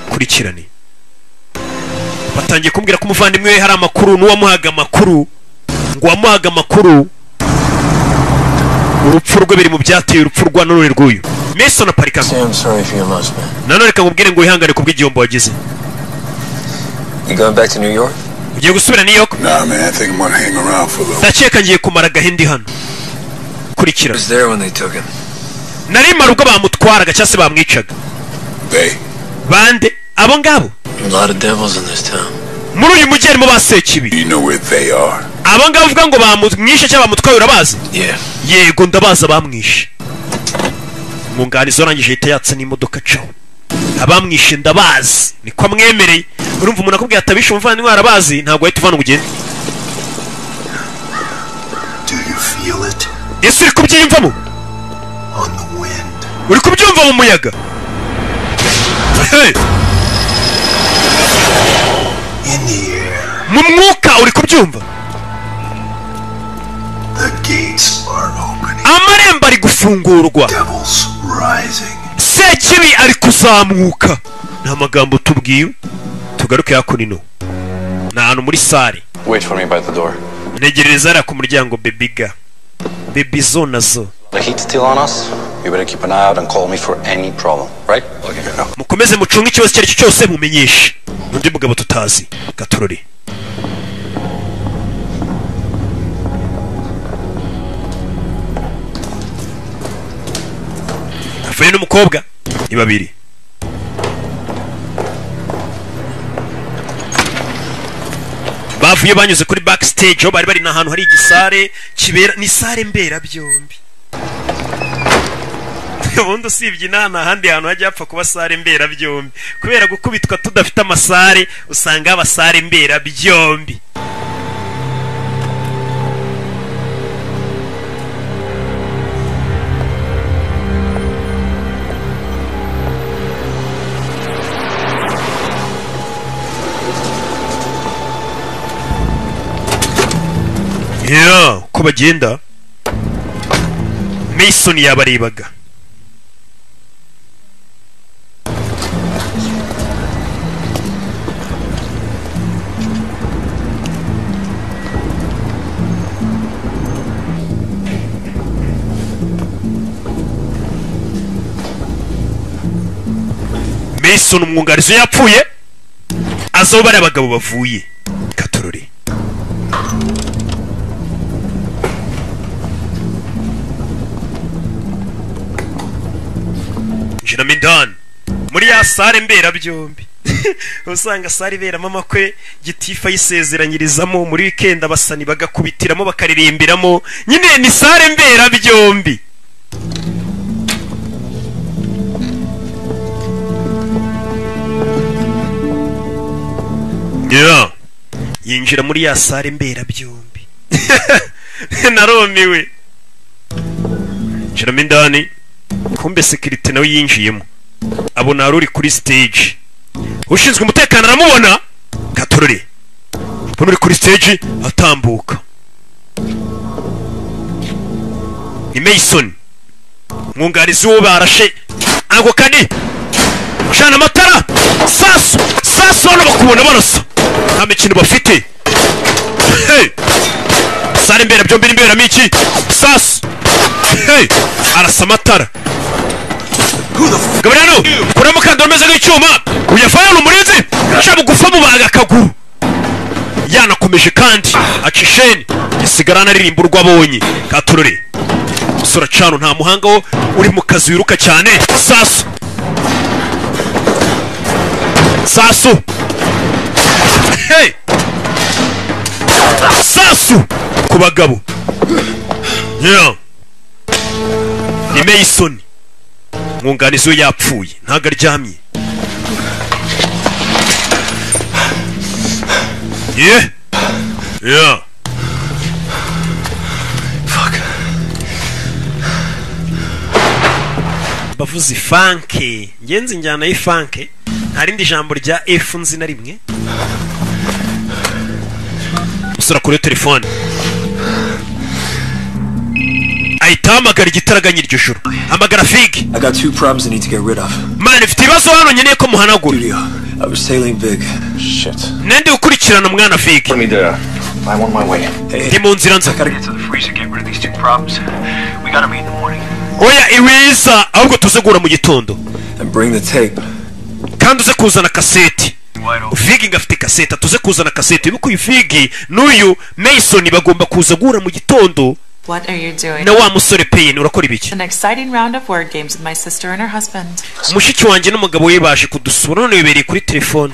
kurikirane batangiye kumbwira ko umuvandimwe we hari amakuru n'uwamuhaga amakuru ngo uwamuhaga amakuru urupfu rwe biri mu byateye urupfu rwa none rw'uyu mason aparika I'm sorry for your loss, man. nanone reka nkubwire ngo wihangane ku bw'igihombo wagize You going back to New York? ugiye gusubira new york Nah, man, I think I'm gonna hang around for a little. ndakeka ngiye kumara agahindi hano kurikira there when they took him. nari mara ubwo bamutwaraga cyangwa se bamwicaga They. bande abo ngabo A lot of devils in this town. muri uyu mujyi harimo ba sekibi You know where they are. abo ngabo uvuga ngo bamwishe cyangwa bamutwaye urabazi Yeah. yego ndabazi abamwishe umwunganizi warangije ahita yatsa n'imodoka caho abamwishe ndabazi niko amwemereye urumva umuntu akubwira atabishe umuvandimwe arabazi ntabwo wahita uvana ngo ugende Do you feel it ese uri kubyiyumvamo on the wind? uri kubyumva mu muyaga Hey, In the air, mu mwuka uri kubyumva the gates are opening, amarembo ari gufungurwa devils rising. sekibi ari kuzamuka ni amagambo tubwiwe tugaruke hakunino ni ahantu muri sare Wait for me by the door. ntegereza hariya ku muryango bebiga bebi zo nazo The heat's still on us. You better keep an eye out and call me for any problem, right? Okay. mukomeze mucunge ikibazo icyo ari cyo cyose mumenyeshe undi mugabo tutazi gatorore avuye n'umukobwa ni babiri bavuye banyuze kuri backstage aho bari bari n'ahantu hari igisare kibera ni sare mberabyombi ubundi usibye inaha nta handi hantu hajya hapfa kuba sare mberabyombi kubera gukubitwa tudafite amasare usanga haba sare mberabyombi yeah, uko bagenda mason yabarebaga wilson umwungarizi yapfuye azaho bariya bagabo bavuye katururi jina mindani muri ya sare mberabyombi usanga sare iberamo amakwe gitifu ayisezeranyirizamo muri wikendi abasani bagakubitiramo bakaririmbiramo nyine ni sare mberabyombi Yeah. yinjira muri ya sare mberabyombi narumiwe njiramo indani kumbe sekirite nawe yinjiyemo abona hari uri kuri stage ushinzwe umutekano aramubona katorore mbona uri kuri stage atambuka ni mason umwungarizi w'uwo barashe ako kani cana amatara sasu sasu hano bakubona barasa nta mikino bafite Hey! sare mbera byombi n'imberamo iki sasu Hey! arasa amatara gaburiyano kuramo mukandara umeze nk'icyuma uyafayana umurinzi ushaka gufa mubaga akaguru yanakomeje kandi aca isheni gisigara anaririmba urwo abonye katurore musore acana nta muhanga wo uri mu kazi wiruka cyane sasu sasu Hey! sasu ku bagabo Yeah. ni meyisoni umwunganizi we yapfuye ntago aryamye ye ya bavuze ifanke ngenzi njyana y'ifanke nta rindi jambo rya efu nzi na rimwe usura kuri telefone ahita ahamagara igitaraganya iryo joro hamagara figi I got two problems I need to get rid of. mani mfite ibibazo hano nkeneye ko muhanagura Studio. I was sailing big. Shit. nende ukurikirana mwana figi Put me there. I'm on my way. ndi mu nzira nza Gotta get to the freezer, get rid of these two problems. We gotta meet in the morning. oya iwiza ahubwo tuzegura mu gitondo And bring the tape. kandi uze kuzana kaseti Wide open. vigi ngafite kaseti atuze kuzana kaseti ubu uyu vigi n'uyu mason bagomba kuza guhura mu gitondo What are you doing? na wa musore peyini urakora ibiki An exciting round of word games with my sister and her husband. mushiki wanjye n'umugabo we baje kudusura none bibereye kuri telefone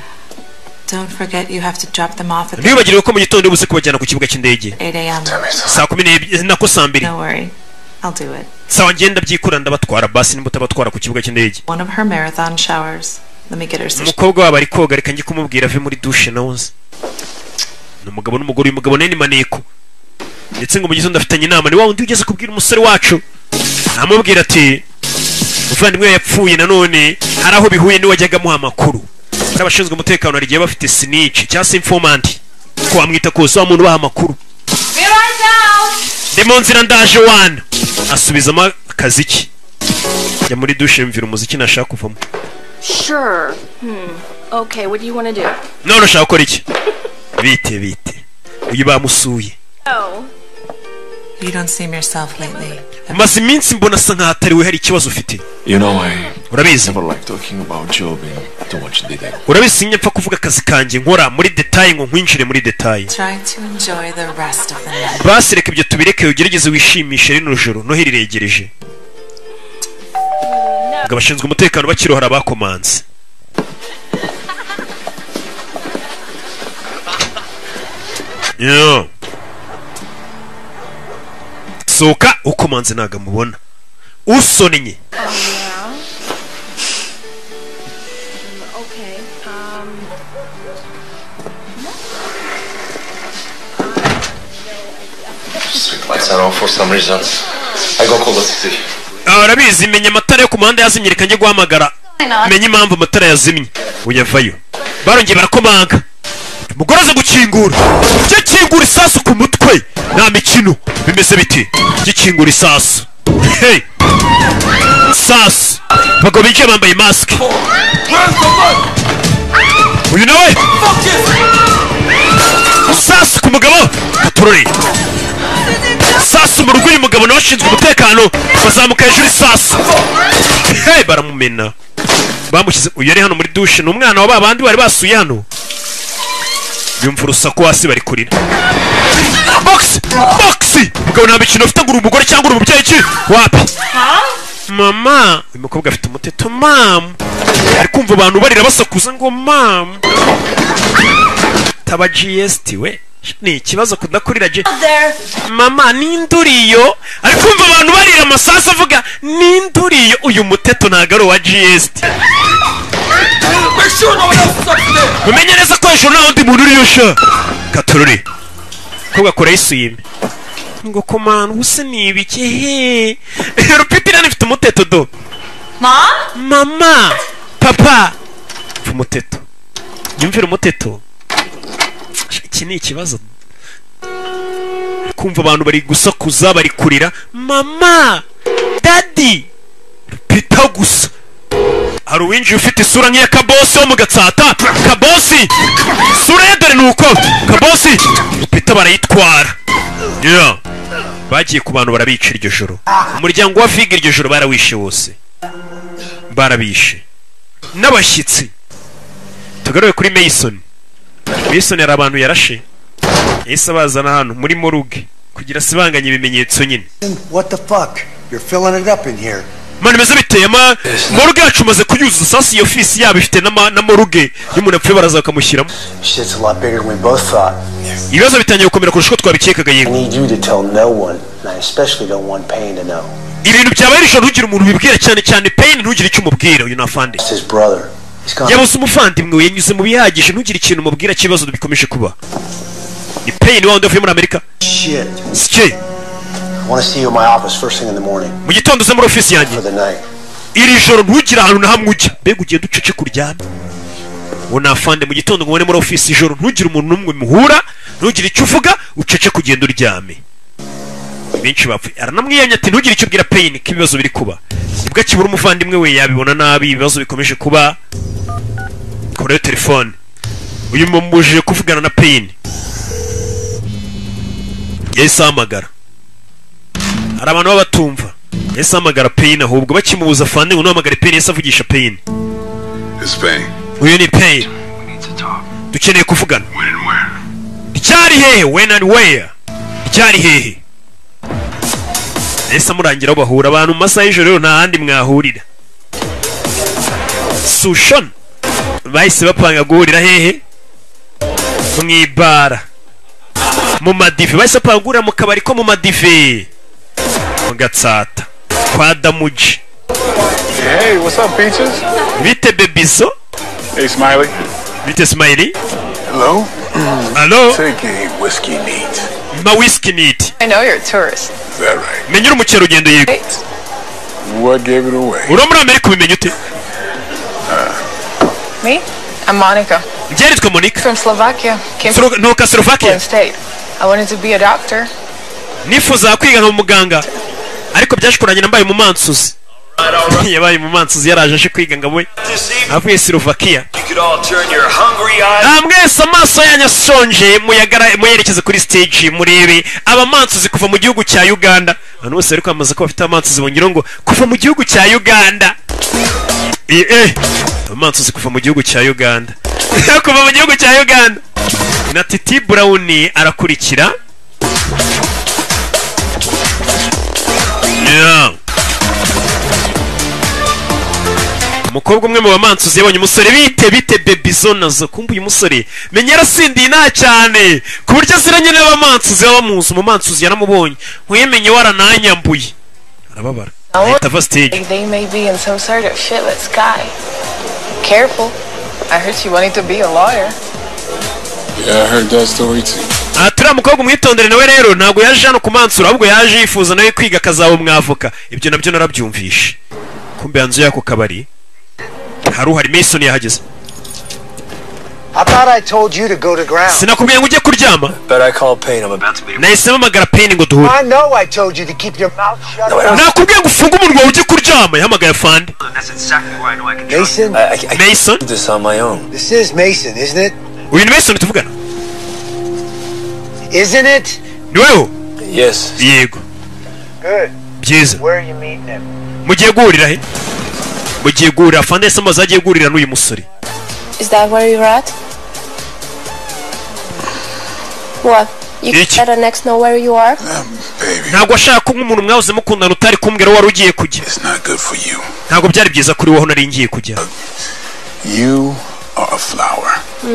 Don't forget you have to drop them off at the ntibibagirwe ko mu gitondo buze kubajyana ku kibuga cy'indege 8 a.m. saa kumi n'ebyiri nako saa mbiri No worry. I'll do it. sawa ngenda byikura ndabatwara basi nimutabatwara ku kibuga cy'indege One of her marathon showers. Let me get her some. umukobwa wabo ari koga reka njye kumubwira ave muri dushe nawe nzi ni umugabo n'umugore uyu mugabo nawe ni maneko ndetse ngo mu gitondo afitanye inama ni wa wundi ugeze kubwira umusore wacu amubwira ati umuvandimwe we yapfuye nanone hari aho bihuye n'iwajyaga amuha amakuru hari abashinzwe umutekano hari igihe baba bafite sinici cyangwa se informanti ko wamwita kose wa muntu ubaha amakuru ndi mu nzira ndaje wana asubizamo akaziki jya muri dushe mvira umuziki nashaka kuvamo Sure. Okay, what do you want to do? none ushaka gukora iki bite bite uyu bamusuye Oh, You don't seem yourself lately. maze iminsi mbona asa nkaho atari we hari ikibazo ufite You know, I urabizi never like talking about job in too much detail. urabizi sinjya mpfa kuvuga akazi kanjye nkora muri detaye ngo nkwinjire muri detaye Try to enjoy the rest of the night. basi reka ibyo tubireke ugerageze wishimishe rino joro noheli riregereje ngo abashinzwe umutekano bakirohora abakomanze Yeah. sohoka ukomanze ntago amubona usonnye okay. Um. Street lights are off for some reason. I go call the city. Ah, urabizi menya amatara yo ku muhanda yazimye reka njye guhamagara menya impamvu amatara yazimye uyavayo barongeye barakomanga umugore aza gukingura jya kingura isasu ku mutwe nta mikino bimeze biti jya kingura isasu hey. sasu abagabo binjiye bambaye masike uyu nawe sasu ku mugabo katurore sasu mu rugo uyu mugabo n'abashinzwe umutekano bazamuka hejuru isasu hey baramumena bamushyize uyu yari hano muri dushe ni umwana wa babandi bari basuye hano bimva urusaku hasi bari kurira bogisi bogisi mugabo nta mikino ufite ngo uri umugore cyangwa uri umubyeyi ki wapi mama uyu mukobwa afite umuteto mamu ari kumva abantu barira basakuza ngo mamu taba gsd we ni ikibazo kudakurira je mama ninduriyo ari kumva abantu barira amasasu avuga ninduriyo uyu muteto ntago ari uwa gsd umenye neza ko hejuru nta wundi muntu uriyo sha katururi mukobwa kora yisuyime ngo komana ubuse ni ibiki he rupitirani ifite umuteto do mama papa Pfa umuteto yumvira umuteto iki ni ikibazo kumva abantu bari gusakuza bari kurira mama dadi pita gusa hari uwinjiye ufite isura nk'iya kabosi wo mu gatsata kabosi isura ye dore ni uko kabosi pita barayitwara Yeah. bagiye ku bantu barabica iryo joro umuryango wa figa iryo joro barawishe wose barabishe n'abashyitsi tugaruye kuri mason mason hari abantu yarashe yahise abazana hano muri moruge kugira sibanganye ibimenyetso nyine What the fuck? You're filling it up in here. mani meze biteye ama moruge yacu maze kuyuzuza sasi iyo fisi yabo ifite n'ama- na moruge iyo umuntu apfuye baraza bakamushyiramo Shit's a lot bigger than we both thought. ibibazo bitangiye gukomera kurusha uko twabikekaga I yego need you to tell no one, and I especially don't want Payne to know. ibintu byabaye nijoro ntugire umuntu ubibwira cyane cyane peyini ntugire icyo umubwira uyu ni afande It's his brother. He's gone. yabuze umuvandimwe we yanyuze mu bihagije ntugire ikintu umubwira cy'ibibazo bikomeje kuba ni peyini wa wundi wavuye muri amerika Shit. sike I want to see you in my office first thing in the morning mu gitondo uze muri ofisi yanjye for the night. iri joro ntugire ahantu na hamwe ujya mbega ugiye ducece kuryama ubu ni afande mu gitondo ngo ubone muri ofisi ijoro ntugire umuntu n'umwe muhura ntugire icyo uvuga ucece kugenda uryame benshi bapfuye aranamwiyamye ati ntugire icyo ubwira peyini ko ibibazo biri kuba nibwo akibura umuvandimwe we yabibona nabi ibibazo bikomeje kuba koreyo telefone uyu mumubujije kuvugana na peyini yahise ahamagara hari abantu baba batumva yahise ahamagara peyini ahubwo bakimubuza afande ngo ntuhamagare peyini yahise avugisha peyini It's pain. uyu ni peyini We need to talk. dukeneye kuvugana When and where? ryari hehe when and where ryari hehe ese murangira aho bahura abantu mu masaha y'ijoro rero nta handi mwahurira sushon bahise bapanga guhurira hehe mu ibara mu madive bahise bapanga guhurira mu kabari ko mu madive mu gatsata kwa damuji Hey, what's up, Peaches? bite bebizo Hey, Smiley. bite simayiri Hello? alo Take a whiskey neat. ma wisiki niti I know you're a tourist. Is that right? menya uri umukerarugendo yego What gave it away? uri muri amerika ubimenya ute Me? I'm Monica. njyewe nitwa monica From Slovakia. Came from Slo- nuka Portland slovakia State. I wanted to be a doctor. nifuzaga kwiga nka muganga ariko byaje kurangira mbaye umumansuzi yabaye umumansuzi yaraje aje kwiga ngo we This evening, avuye slovakia you could all turn your hungry eyes. nta mwese amaso yanyu ashonje muyagara- muyerekeze kuri stage murebe abamansuzi kuva mu gihugu cya uganda abantu bose bari kwamamaza ko bafite abamansuzi bongera ngo kuva mu gihugu cya uganda Eh, eh abamansuzi kuva mu gihugu cya uganda kuva mu gihugu cya uganda na titi burawuni arakurikira Yeah. umukobwa umwe mu bamansuzi yabonye umusore bite bite bebizo nazo kumva uyu musore menya yarasindiye nta cyane ku buryo aziranye n'abamansuzi baba bamuzi umumansuzi yaramubonye nkuyemenya warananyambuye arababara I ahita ava stage They may be in some sort of shitless guy. Careful. I heard she wanted to be a lawyer. Yeah, I heard that story too. aha turiya mukobwa umwitondere nawe rero ntabwo yaje hano kumansura ahubwo yaje yifuza nawe kwiga akazaba umwavoka ibyo nabyo narabyumvishe kumbe hanze y'ako kabari hari uhari mason yahageze I thought I told you to go to ground. sinakubwiye ngo ujye kuryama Bet I call Payne. I'm about to be. nahise mpamagara peyini ngo duhure I know I told you to keep your mouth shut. nakubwiye ngo ufunge umunwa ujye kuryama yahamagaye fande And that's exactly where I know I can trust Mason, I, I, I can't mason do this on my own. this is Mason, isn't it? uyu ni mason tuvugana Isn't it? ni weho Yes. yego Good. byiza Where are you meeting him? mugiye guhurira he mugiye guhurira fandesi amaze agiye guhurira n'uyu musore Is that where you're at? What? You Bitch. let an ex know where you are? ntabwo ashaka ko nk'umuntu mwahoze mukundana utari kumbwira aho wari ugiye kujya ntabwo byari byiza kuri wowe aho nari ngiye kujya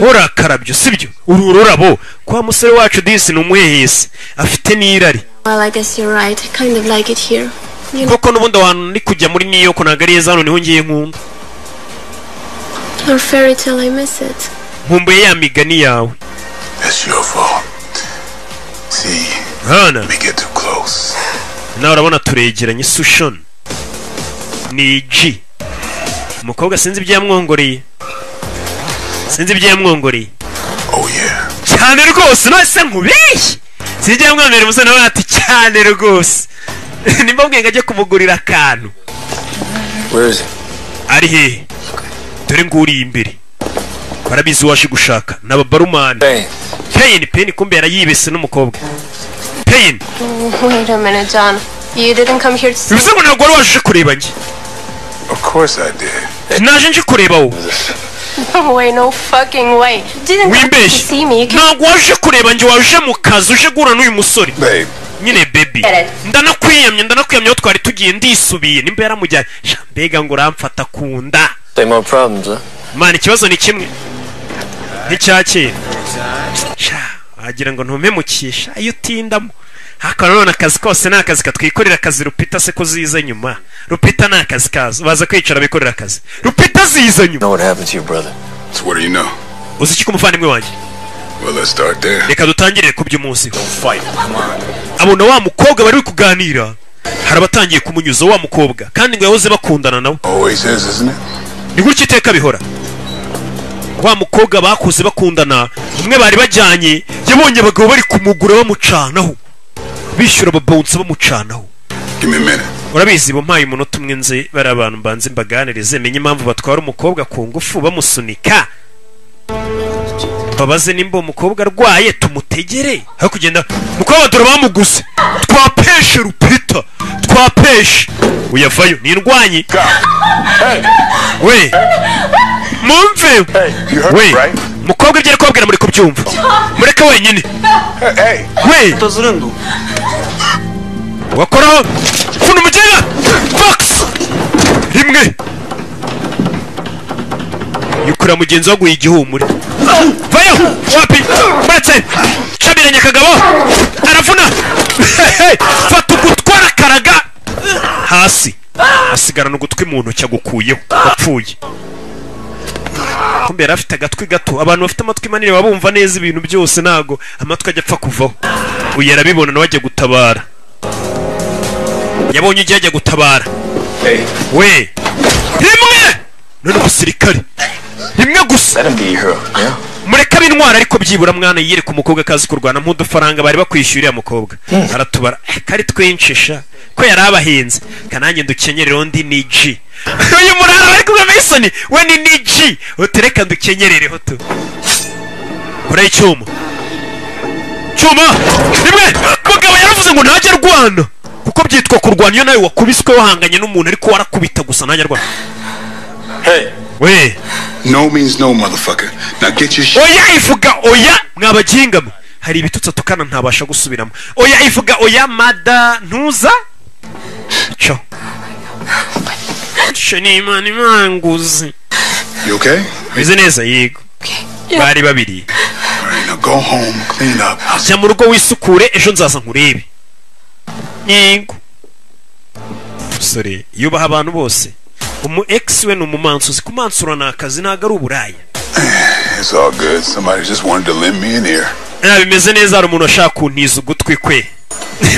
urakarabyo sibyo uru ururabo kwa musore wacu disi ni umuhehesi afite n'irari Well, I guess you're right. I kind of like it here. You know, kuko n'ubundi ahantu ndi kujya muri new york ntabwo ari heza hano niho ngiye nkunda your fairy tale, I miss it. nkumbuye ya migani yawe hana nawe urabona turegeranye sushoni ni ji umukobwa sinzi ibyo yamwongoreye sinzi ibyo yamwongoreye cyane rwose nose nkubeshye sinzi ibyo yamwongoreye umusore nawe ati cyane rwose nimba mbwiye ngo ajye kumugurira akantu ari hehe dore nguriye imbere barabizi uwaje gushaka ni ababarumani peyini peyini kumbe yarayibese n'umukobwa peyini Wait a minute, John. You didn't come here to see bivuze ngo ntabwo wari waje uje kureba njye naje nje kureba wowe No way, no fucking way. You didn't come here to wimbeshye see me. You came ntabwo waje kureba njye waje mu kazi uje guhura n'uyu musore nyine bebi ndanakwiyamye ndanakwiyamye aho twari tugiye ndisubiye nimba yaramujyanye sha, mbega ngo uramfata ku nda mana ikibazo ni kimwe nk'icya kera Sha, wagira ngo ntumemukisha iyo utindamo haka nanone akazi kose ni akazi katwikorera akazi rupita se ko zize nyuma rupita ni akazi kazo baza kwicara bikorera akazi rupita zize nyuma uzi iki ku muvandimwe wanjye reka dutangire ku by'umunsi abona wa mukobwa bari kuganira hari abatangiye kumunyuza wa mukobwa kandi ngo yahoze bakundana nawe ni gutya iteka bihora wa mukobwa bakuze bakundana umwe bari bajyanye yabonye abagabo bari kumugura bamucanaho bishyura ababonsa bamucanaho urabizi bo mpaye umunota umwe nze bari abantu mbanze mbaganirize menye impamvu batwara umukobwa ku ngufu bamusunika babaze nimba uwo mukobwa arwaye tumutegere aho kugenda mukobwa dore bamuguze twapeshe rupita twapeshe uyavayo ni indwanyi we mumve we mukobwa ibyo ari kubabwira muri kubyumva mureke wenyine we wakoraho funa umugera fox rimwe yukura mugenzi waguye igihumure vayo wapi muretse cabiranye akagabo aravuna Hey, fata ugutwara karaga hasi asigarana ugutwi mu ntoki agukuyeho wapfuye kumbe yari afite agatwi gato abantu bafite amatwi manini baba bumva neza ibintu byose ntago amatwi ajya apfa kuvaho uyu arabibona nawe ajya gutabara yabonye ugiye ajya gutabara we rimwe none umusirikare rimwe gusa mureka b'intwara ariko byibura mwana yiyereka umukobwa akazi kurwana nk'udufaranga bari bakwishyura uriya mukobwa aratubara eh, kari twinshi sha ko yari abahinze kanange ndukenyerere undi ni ji uyu murara bari kumwe Mason we ni ni ji utereka ndukenyerereho tu kora icyuma cyuma rimwe mugabo yaravuze ngo ntajya arwana kuko byitwa kurwana iyo nawe wakubiswe wahanganye n'umuntu ariko warakubita gusa ntajya arwana we No means no, motherfucker. Now get your shit. oya ivuga oya mwabaginga mwe hari ibitutsi atukana ntabasha gusubiramo oya ivuga oya mada ntuza cyo cyo ni imana imanguzi You okay? bize neza yego bari babiri Now go home, clean up. jya mu rugo wisukure ejo nzaza nkurebe yego musore yubaha abantu bose umu ex we ni umumansuzi kumansura ni akazi ntabwo ari uburaya It's all good. Somebody just wanted to lend me an ear. Ah, bimeze neza hari umuntu washaka kuntiza ugutwi kwe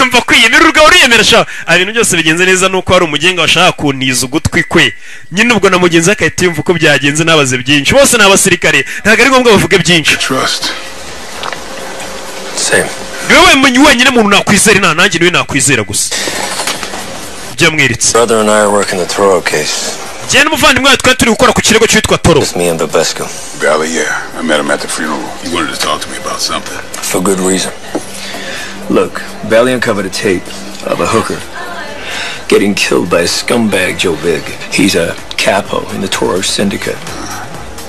mva kwiyemera urwawe uriyemera sha Ah, ibintu byose bigenze neza nuko hari umugenga washaka kuntiza ugutwi kwe nyine ubwo na mugenzi we agahita yumva uko byagenze nabaze byinshi bose ni abasirikare ntabwo ari ngombwa bavuge byinshi niwe wemenye wenyine muntu nakwizera nta nanjye niwe nakwizera gusa byamwiritse jyewe n'umuvandimwe wawe twari turi gukora ku kirego cyitwa toro Valley, yeah. I met him at the funeral. He wanted to talk to me about something. For good reason. Look, Valley uncovered a tape of a hooker getting killed by a scumbag Joe Big. He's a capo in the Toro Syndicate.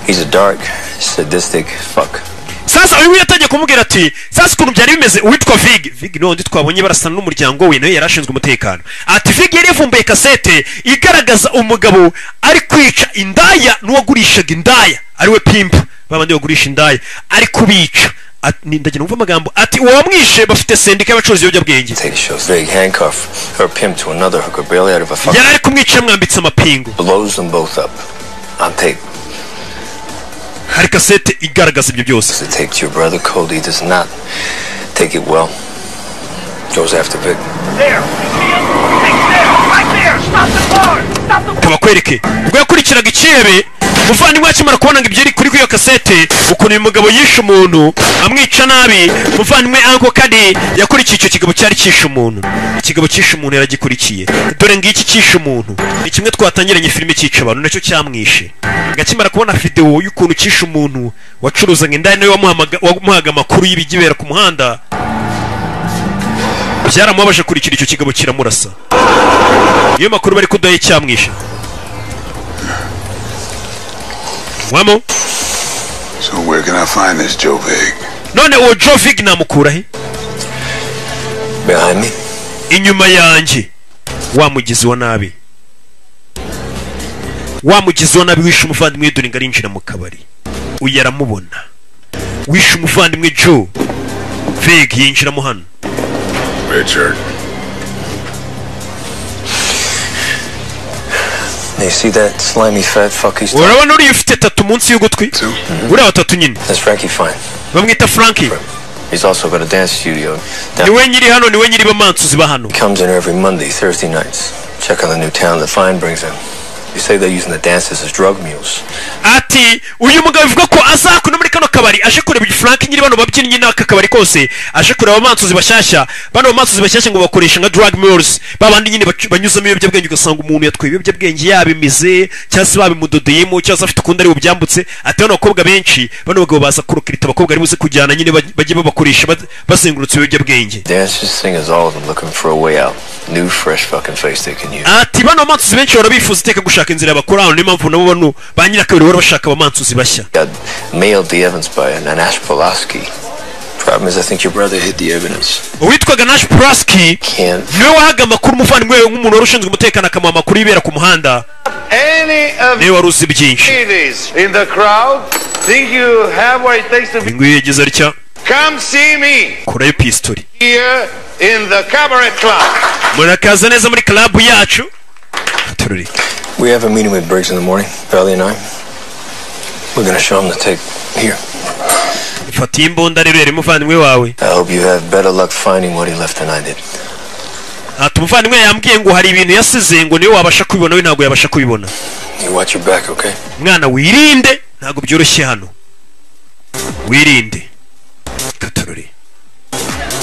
He's a dark, sadistic fuck. sasa uyu yatangiye kumubwira ati sasa ukuntu byari bimeze witwa vig vig ni wundi twabonye barasana n'umuryango we nawe yari ashinzwe umutekano ati vig yari yavumbuye kasete igaragaza umugabo ari kwica indaya n'uwagurishaga indaya ariwe pimpa babandi bagurisha indaya ari kubica Ati- ni- ndagira numva amagambo ati uwamwishe bafite sendika y'abacuruzi ibiyobyabwenge Big handcuff her pimp to another hooker barely out of a fucking. yari ari kumwica yamwambitse amapingu Blows them both up. On tape. hari kasete igaragaza ibyo byose The tape to your brother Cody does not take it well. Goes after Vic. tubakwereke ubwo yakurikiraga icyebe muvandimwe akimara kubona ngo ibyo ari kuri iyo kasete ukuntu uyu mugabo yishe umuntu amwica nabi muvandimwe anko kadi yakurikiye icyo kigabo cyari cyishe umuntu ikigabo cyishe umuntu yaragikurikiye dore ngiki cyishe umuntu ni kimwe twatangiranye filime cyica abantu nacyo cyamwishe akimara kubona videwo y'ukuntu cyishe umuntu wacuruzaga indaya niwe wamuhamaga- wamuhaga amakuru y'ibigibera ku muhanda byaramubabaje kurikira icyo kigabo kiramurasa niyo makuru bari kudaha icyamwishe wamo So where can I find this Joe Big? none uwo joe vig namukura he Behind me. inyuma yanjye wa mugizi wa nabi wa mugizi wa nabi wishe umuvandimwe dore ngo arinjira mu kabari uyu aramubona wishe umuvandimwe joe vig yinjiramo hano Richard. You see that slimy fat fuck he's urabona uriya ufite tatu munsi y'ugutwi uriya watatu nyine That's Frankie Fine. bamwita frankie He's also got a dance studio. down- niwe nyiri hano niwe nyiri bamansuzi ba hano comes in every Monday, Thursday nights. Check on the new talent that Fine brings in. They say they're using the dancers as drug mules. ati uyu mugabo avuga ko azakuna muri kano kabari aje kureba frank nyiri bano babyinnyi n'aka kabari kose aje kureba abamansuzi bashyashya bano bamansuzi bashyashya ngo bakoresha nka drug mules babandi nyine bacu- banyuzamo ibiyobyabwenge ugasanga umuntu yatwaye ibiyobyabwenge yabimize cyangwa se babimudodeyemo cyangwa se afite ukundi ari bubyambutse ati bano bakobwa benshi bano bagabo baza kurokirita abakobwa ari buze kujyana nyine baj- bajye babakoresha baz- bazengurutse ibiyobyabwenge Dancers, singers, all of them looking for a way out. New, fresh fucking face they can use. ati bano bamansuzi benshi bahora bifuza iteka gushaka inzira yabakorana niyo mpamvu nabo bano ba nyirakabiri bahora bashaka abamansuzi bashya Mailed the Evans by an Anash Pulaski. Problem is, I think your brother hid the evidence. uwitwaga nash pulaski niwe wahaga amakuru umuvandimwe we nk'umuntu wari ushinzwe umutekano akamuha amakuru y'ibera ku muhanda Any of niwe wari uzi byinshi ladies in the crowd think you have what it takes to uyu be? nguyu yagize atya Come see me kurayo pisitori here in the cabaret club. murakaza neza muri karabu yacu We have a meeting with Briggs in the morning, Valley and I. We're gonna show him the tape. Here. ifata iyi mbunda rero yari umuvandimwe wawe I hope you have better luck finding what he left than I did. ati umuvandimwe yambwiye ngo hari ibintu yasize ngo niwe wabasha kubibona we ntabwo yabasha kubibona You watch your back, okay? mwana wirinde ntabwo byoroshye hano wirinde katorore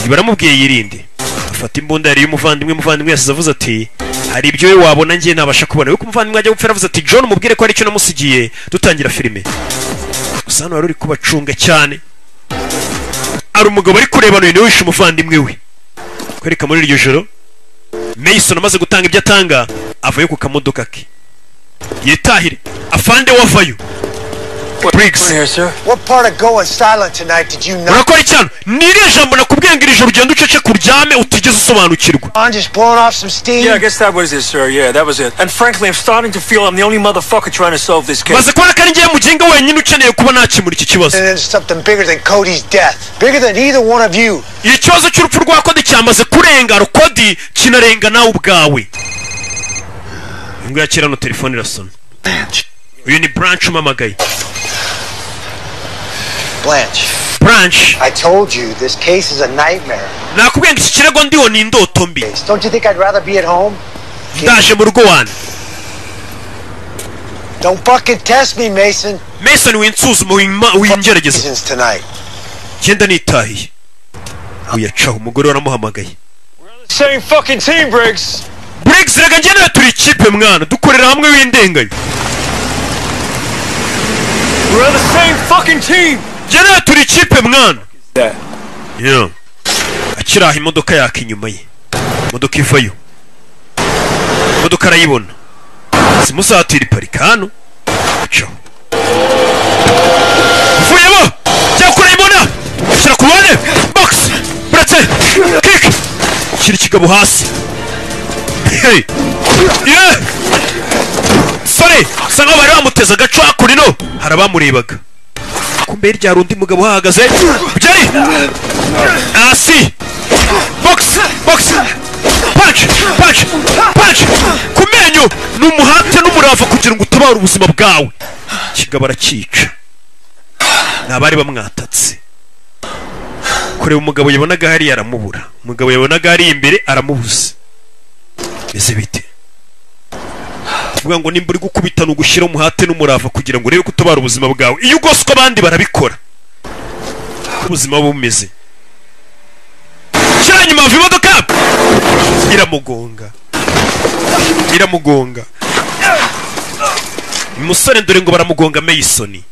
baramubwiye yirinde afata imbunda yari y'umuvandimwe umuvandimwe yasize avuze ati hari ibyo we wabona njye nabasha kubona we umuvandimwe ajya gupfira avuze ati john umubwire ko hari icyo namusigiye dutangira filime gusa hano wari uri kubacunga cyane hari umugabo ari kureba hano niwe wishe umuvandimwe we kwereka muri iryo joro mason amaze gutanga ibyo atanga avayo ku kamodoka ke yitahire afande wavayo briggs What part of going silent tonight did you not? urakora icyano ni iriya jambo nakubwiye ngo iri joro ugenda ucece kuryame utigeze usobanukirwa I'm just blowing off some steam. Yeah, I guess that was it, sir. Yeah, that was it. And frankly, I'm starting to feel I'm the only motherfucker trying to solve this case. maze kubona ko ari njyewe mugenga wenyine ukeneye kuba nakemura iki kibazo And then something bigger than Cody's death, bigger than either one of you. ikibazo cy'urupfu rwa kodi cyamaze kurenga rukodi kinarenga nawe ubwawe ngo yakira no telefone irasona uyu ni branch umamagaye Blanche. Blanche. I told you this case is a nightmare. nakubwiye ngo iki kirego ndiho ni indoto mbi Don't you think I'd rather be at home? ndaje mu rugo wanjye Don't fucking test me, Mason. mason winsuzume wima- wingerageza genda nitahiye uyacaho umugore we aramuhamagaye Same fucking team, Briggs. Briggs reka njye nawe turi ikipe mwana dukorera hamwe w'indengayo We're on the same fucking team. njye nawe turi ikipe mwana Yeah. akiri aho imodoka yaka inyuma ye imodoka ivayo imodoka arayibona simuzatire iparika hano cyo vuyemo jya kure imona shyira ku ruhande bogisi buretse kiki shyira ikigabo hasi hey yeah sore asa nk'aho bari bamuteze agaco hakuno hari abamurebaga ku mbere ryari undi mugabo uhahagaze byari hasi bogisi bogisi panci panci panci ku menyo ni umuhate n'umurava kugira ngo utabare ubuzima bwawe kigabo arakica ni abari bamwatatse kureba umugabo yabonaga hariya aramubura umugabo yabonaga hariya imbere aramubuze bimeze bite kuvuga ngo nimba uri gukubita ni ugushyira umuhate n'umurava kugira ngo urebe ko utabara ubuzima bwawe iyo ugoswe abandi barabikora uko ubuzima buba bumeze shyira inyuma hava imodoka iramugonga iramugonga uyu musore dore ngo baramugonga meyisoni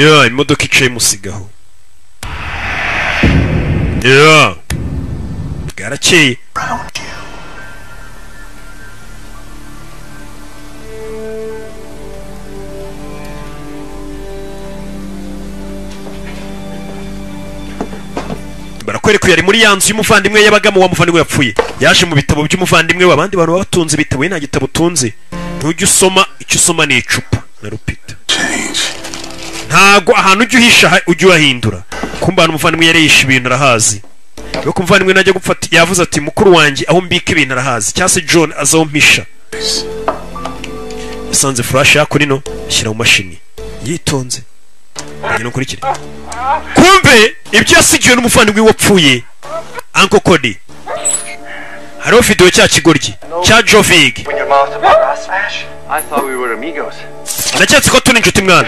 ya imodoka icaye imusigaho ya bwarakeye barakwereka uyu ari muri ya nzu y'umuvandimwe yabagamo wa muvandimwe yapfuye yaje mu bitabo by'umuvandimwe we abandi bantu baba batunze ibitabo ye nta gitabo utunze ntujya usoma icyo usoma ni icupa na rupita ntago ahantu ujya uhisha ha- ujya uhahindura kumba ahantu umuvandimwe yari yishe ibintu arahazi yo kumuvandimwe najya gupfata yavuze ati mukuru wanjye aho mbika ibintu arahazi cyangwa se john azi aho mpisha yasanze furashi yaku nino ashyira mu mashini yitonze ngena ukurikire kumve ibyo yasigiwe n'umuvandimwe wapfuye anko kodi hariho videwo cya kigoryi cya jovig When your mom's about to smash, I thought we were amigos. ndaketse ko turi inshuti mwana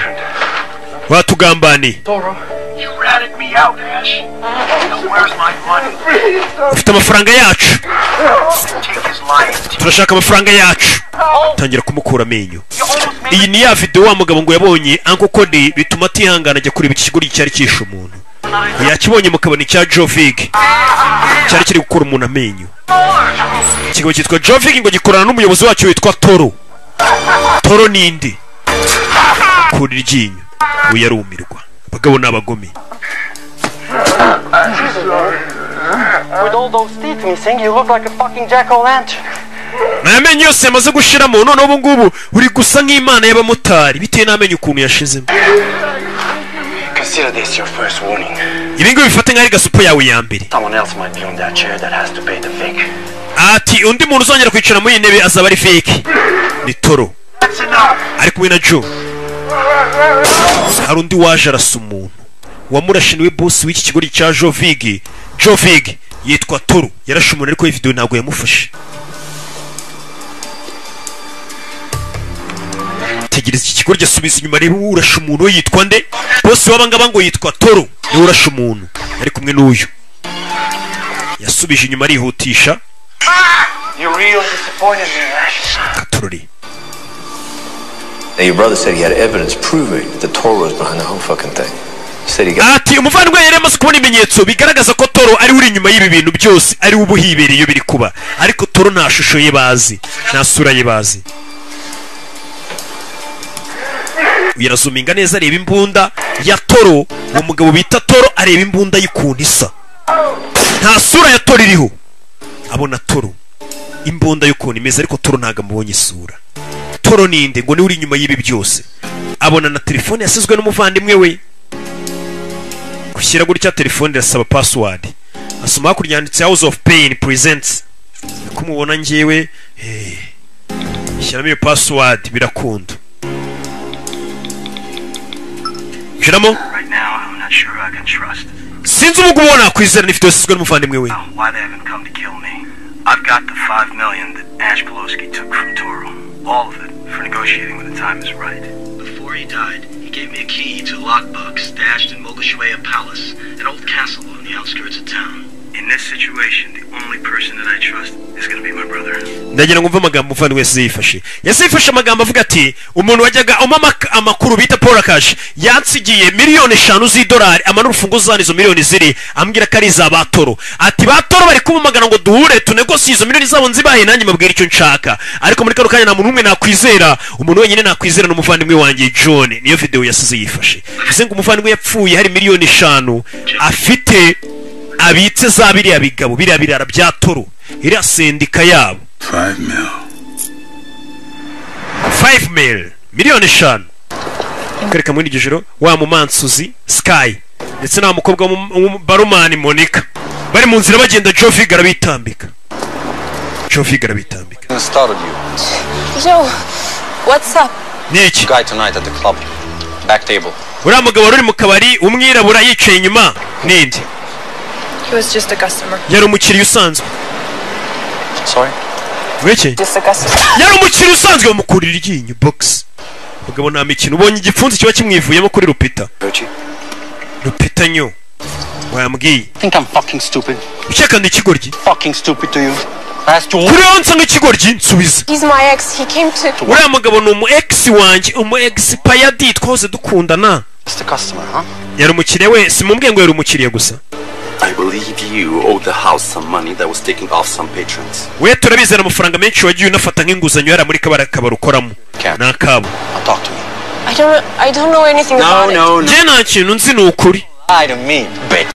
watugambaniye Toro, you ratted me out, Ash. Now where's my money? ufite amafaranga yacu Take his lion. turashaka amafaranga yacu tangira kumukura amenyo iyi ni ya videwo wa mugabo ngo yabonye anko kodi bituma atihangana ajya kureba iki kigoryi cyari cyishe umuntu yakibonye mu kabari cya jovig cyari kiri gukura umuntu amenyo ikigo cyitwa jovig ngo gikorana n'umuyobozi wacyo witwa toro toro nindi kura iryinyo we yarumirwa abagabo ni abagome With all those teeth missing, you look like a fucking jack-o'-lantern. ni amenyo yose yamaze gushiramo none ubu ngubu uri gusa nk'imana y'abamotari bitewe n'amenyo ukuntu yashizemo Consider this your first warning. ibi ngibi bifate nk'aho ari gasupu yawe ya mbere Someone else might be on that chair that has to pay the fake. ati undi muntu uzongera kwicara muri iyi ntebe azaba ari fake ni toro ari kumwe na jo hari undi waje arasa umuntu uwamurashe niwe bosi w'iki kigo cya jovig jovig yitwa toro yarashe umuntu ariko iyi videwo ntabwo yamufashe tegereza iki kigo subiza inyuma reba uwo urashe umuntu we yitwa nde bosi w'aba ngaba ngo yitwa toro niwe urashe umuntu ari kumwe n'uyu yasubije inyuma arihutisha You really disappointed me, Ash. katururi Now, your brother said he had evidence proving that Toro was behind the whole fucking thing. He said he got ati umuvandimwe yari amaze kubona ibimenyetso bigaragaza ko toro ari uri inyuma y'ibi bintu byose ari we uba uhibereye iyo biri kuba ariko toro nta shusho ye bazi nta sura ye bazi yarazuminga neza areba imbunda ya toro uwo mugabo bita toro areba imbunda y'ukuntu isa nta sura ya toro iriho abona toro imbunda y'ukuntu imeze ariko toro ntabwo amubonye isura toro ninde ngo niwe uri inyuma y'ibi byose abona na telefone yasizwe n'umuvandimwe we gushyira gutya telefone irasaba password asoma hakurya yanditse house of pain presents niko mubona njyewe eh, shyiramo iyo password birakunda shyiramo Right now, I'm not sure I can trust. sinzi ubu ubona kwizera n'ifite yasizwe n'umuvandimwe we Why they haven't come to kill me? I've got the five million that Ash Pelosi took from Toro. All of it for negotiating when the time is right. Before he died, he gave me a key to a lockbox stashed in Mogashueya Palace, an old castle on the outskirts of town. In this situation, the only person that I trust is going to be my brother. ndagira ngo mve amagambo umuvandimwe yesu yifashe yesu yifashe amagambo avuga ati umuntu wajyaga umpa amakuru bita paul kashi yansigiye miliyoni eshanu z'idolari amana urufunguzo hano izo miliyoni ziri ambwira ko ari iza batoro ati batoro bari kumumagana ngo duhure tunegosiye izo miliyoni zabo nzibaye nanjye mbabwira icyo nshaka ariko muri kano kanya nta muntu n'umwe nakwizera umuntu wenyine nakwizera ni umuvandimwe wanjye john niyo videwo yasize yifashe bivuze ngo umuvandimwe yapfuye hari miliyoni eshanu afite abitse za biriya bigabo biriya birara bya toro iriya sendika yabo Five mil. five mil miliyoni eshanu kwereka muri iryo joro wa mumansuzi sky ndetse na mukobwa barumani monica bari mu nzira bagenda joe vigara bitambika joe vigara bitambika I startled you. Joe, what's up? Niki? Guy tonight at the club. Back table. uriya mugabo wari uri mu kabari umwirabura yicaye inyuma ninde He was just a customer. yari umukiriya usanzwe Sorry? wiki Just a customer. yari umukiriya usanzwe bamukurira iryinyo bogisi mugabo nta mikino ubonye igipfunsi kiba kimwivuyemo kuri rupita Virtue? rupita nyo wayambwiye Think I'm fucking stupid? ucekana ikigoryi Fucking stupid to you? I asked you kuri wowe nsanga ikigoryi nsubize He's my ex. He came to. uriya mugabo ni umu egisi wanjye umu egisi payadi twose dukundana Mr. Customer, huh? yari umukiriya we simumbwiye ngo yari umukiriya gusa I believe you owe the house some money that was taken off some patrons. we turabizera amafaranga menshi wagiye unafata nk'inguzanyo yari muri kabara kabari ukoramo ni akabo I don't. I don't know anything about it. njye nta kintu nzi ni ukuri Lie to me, bitch.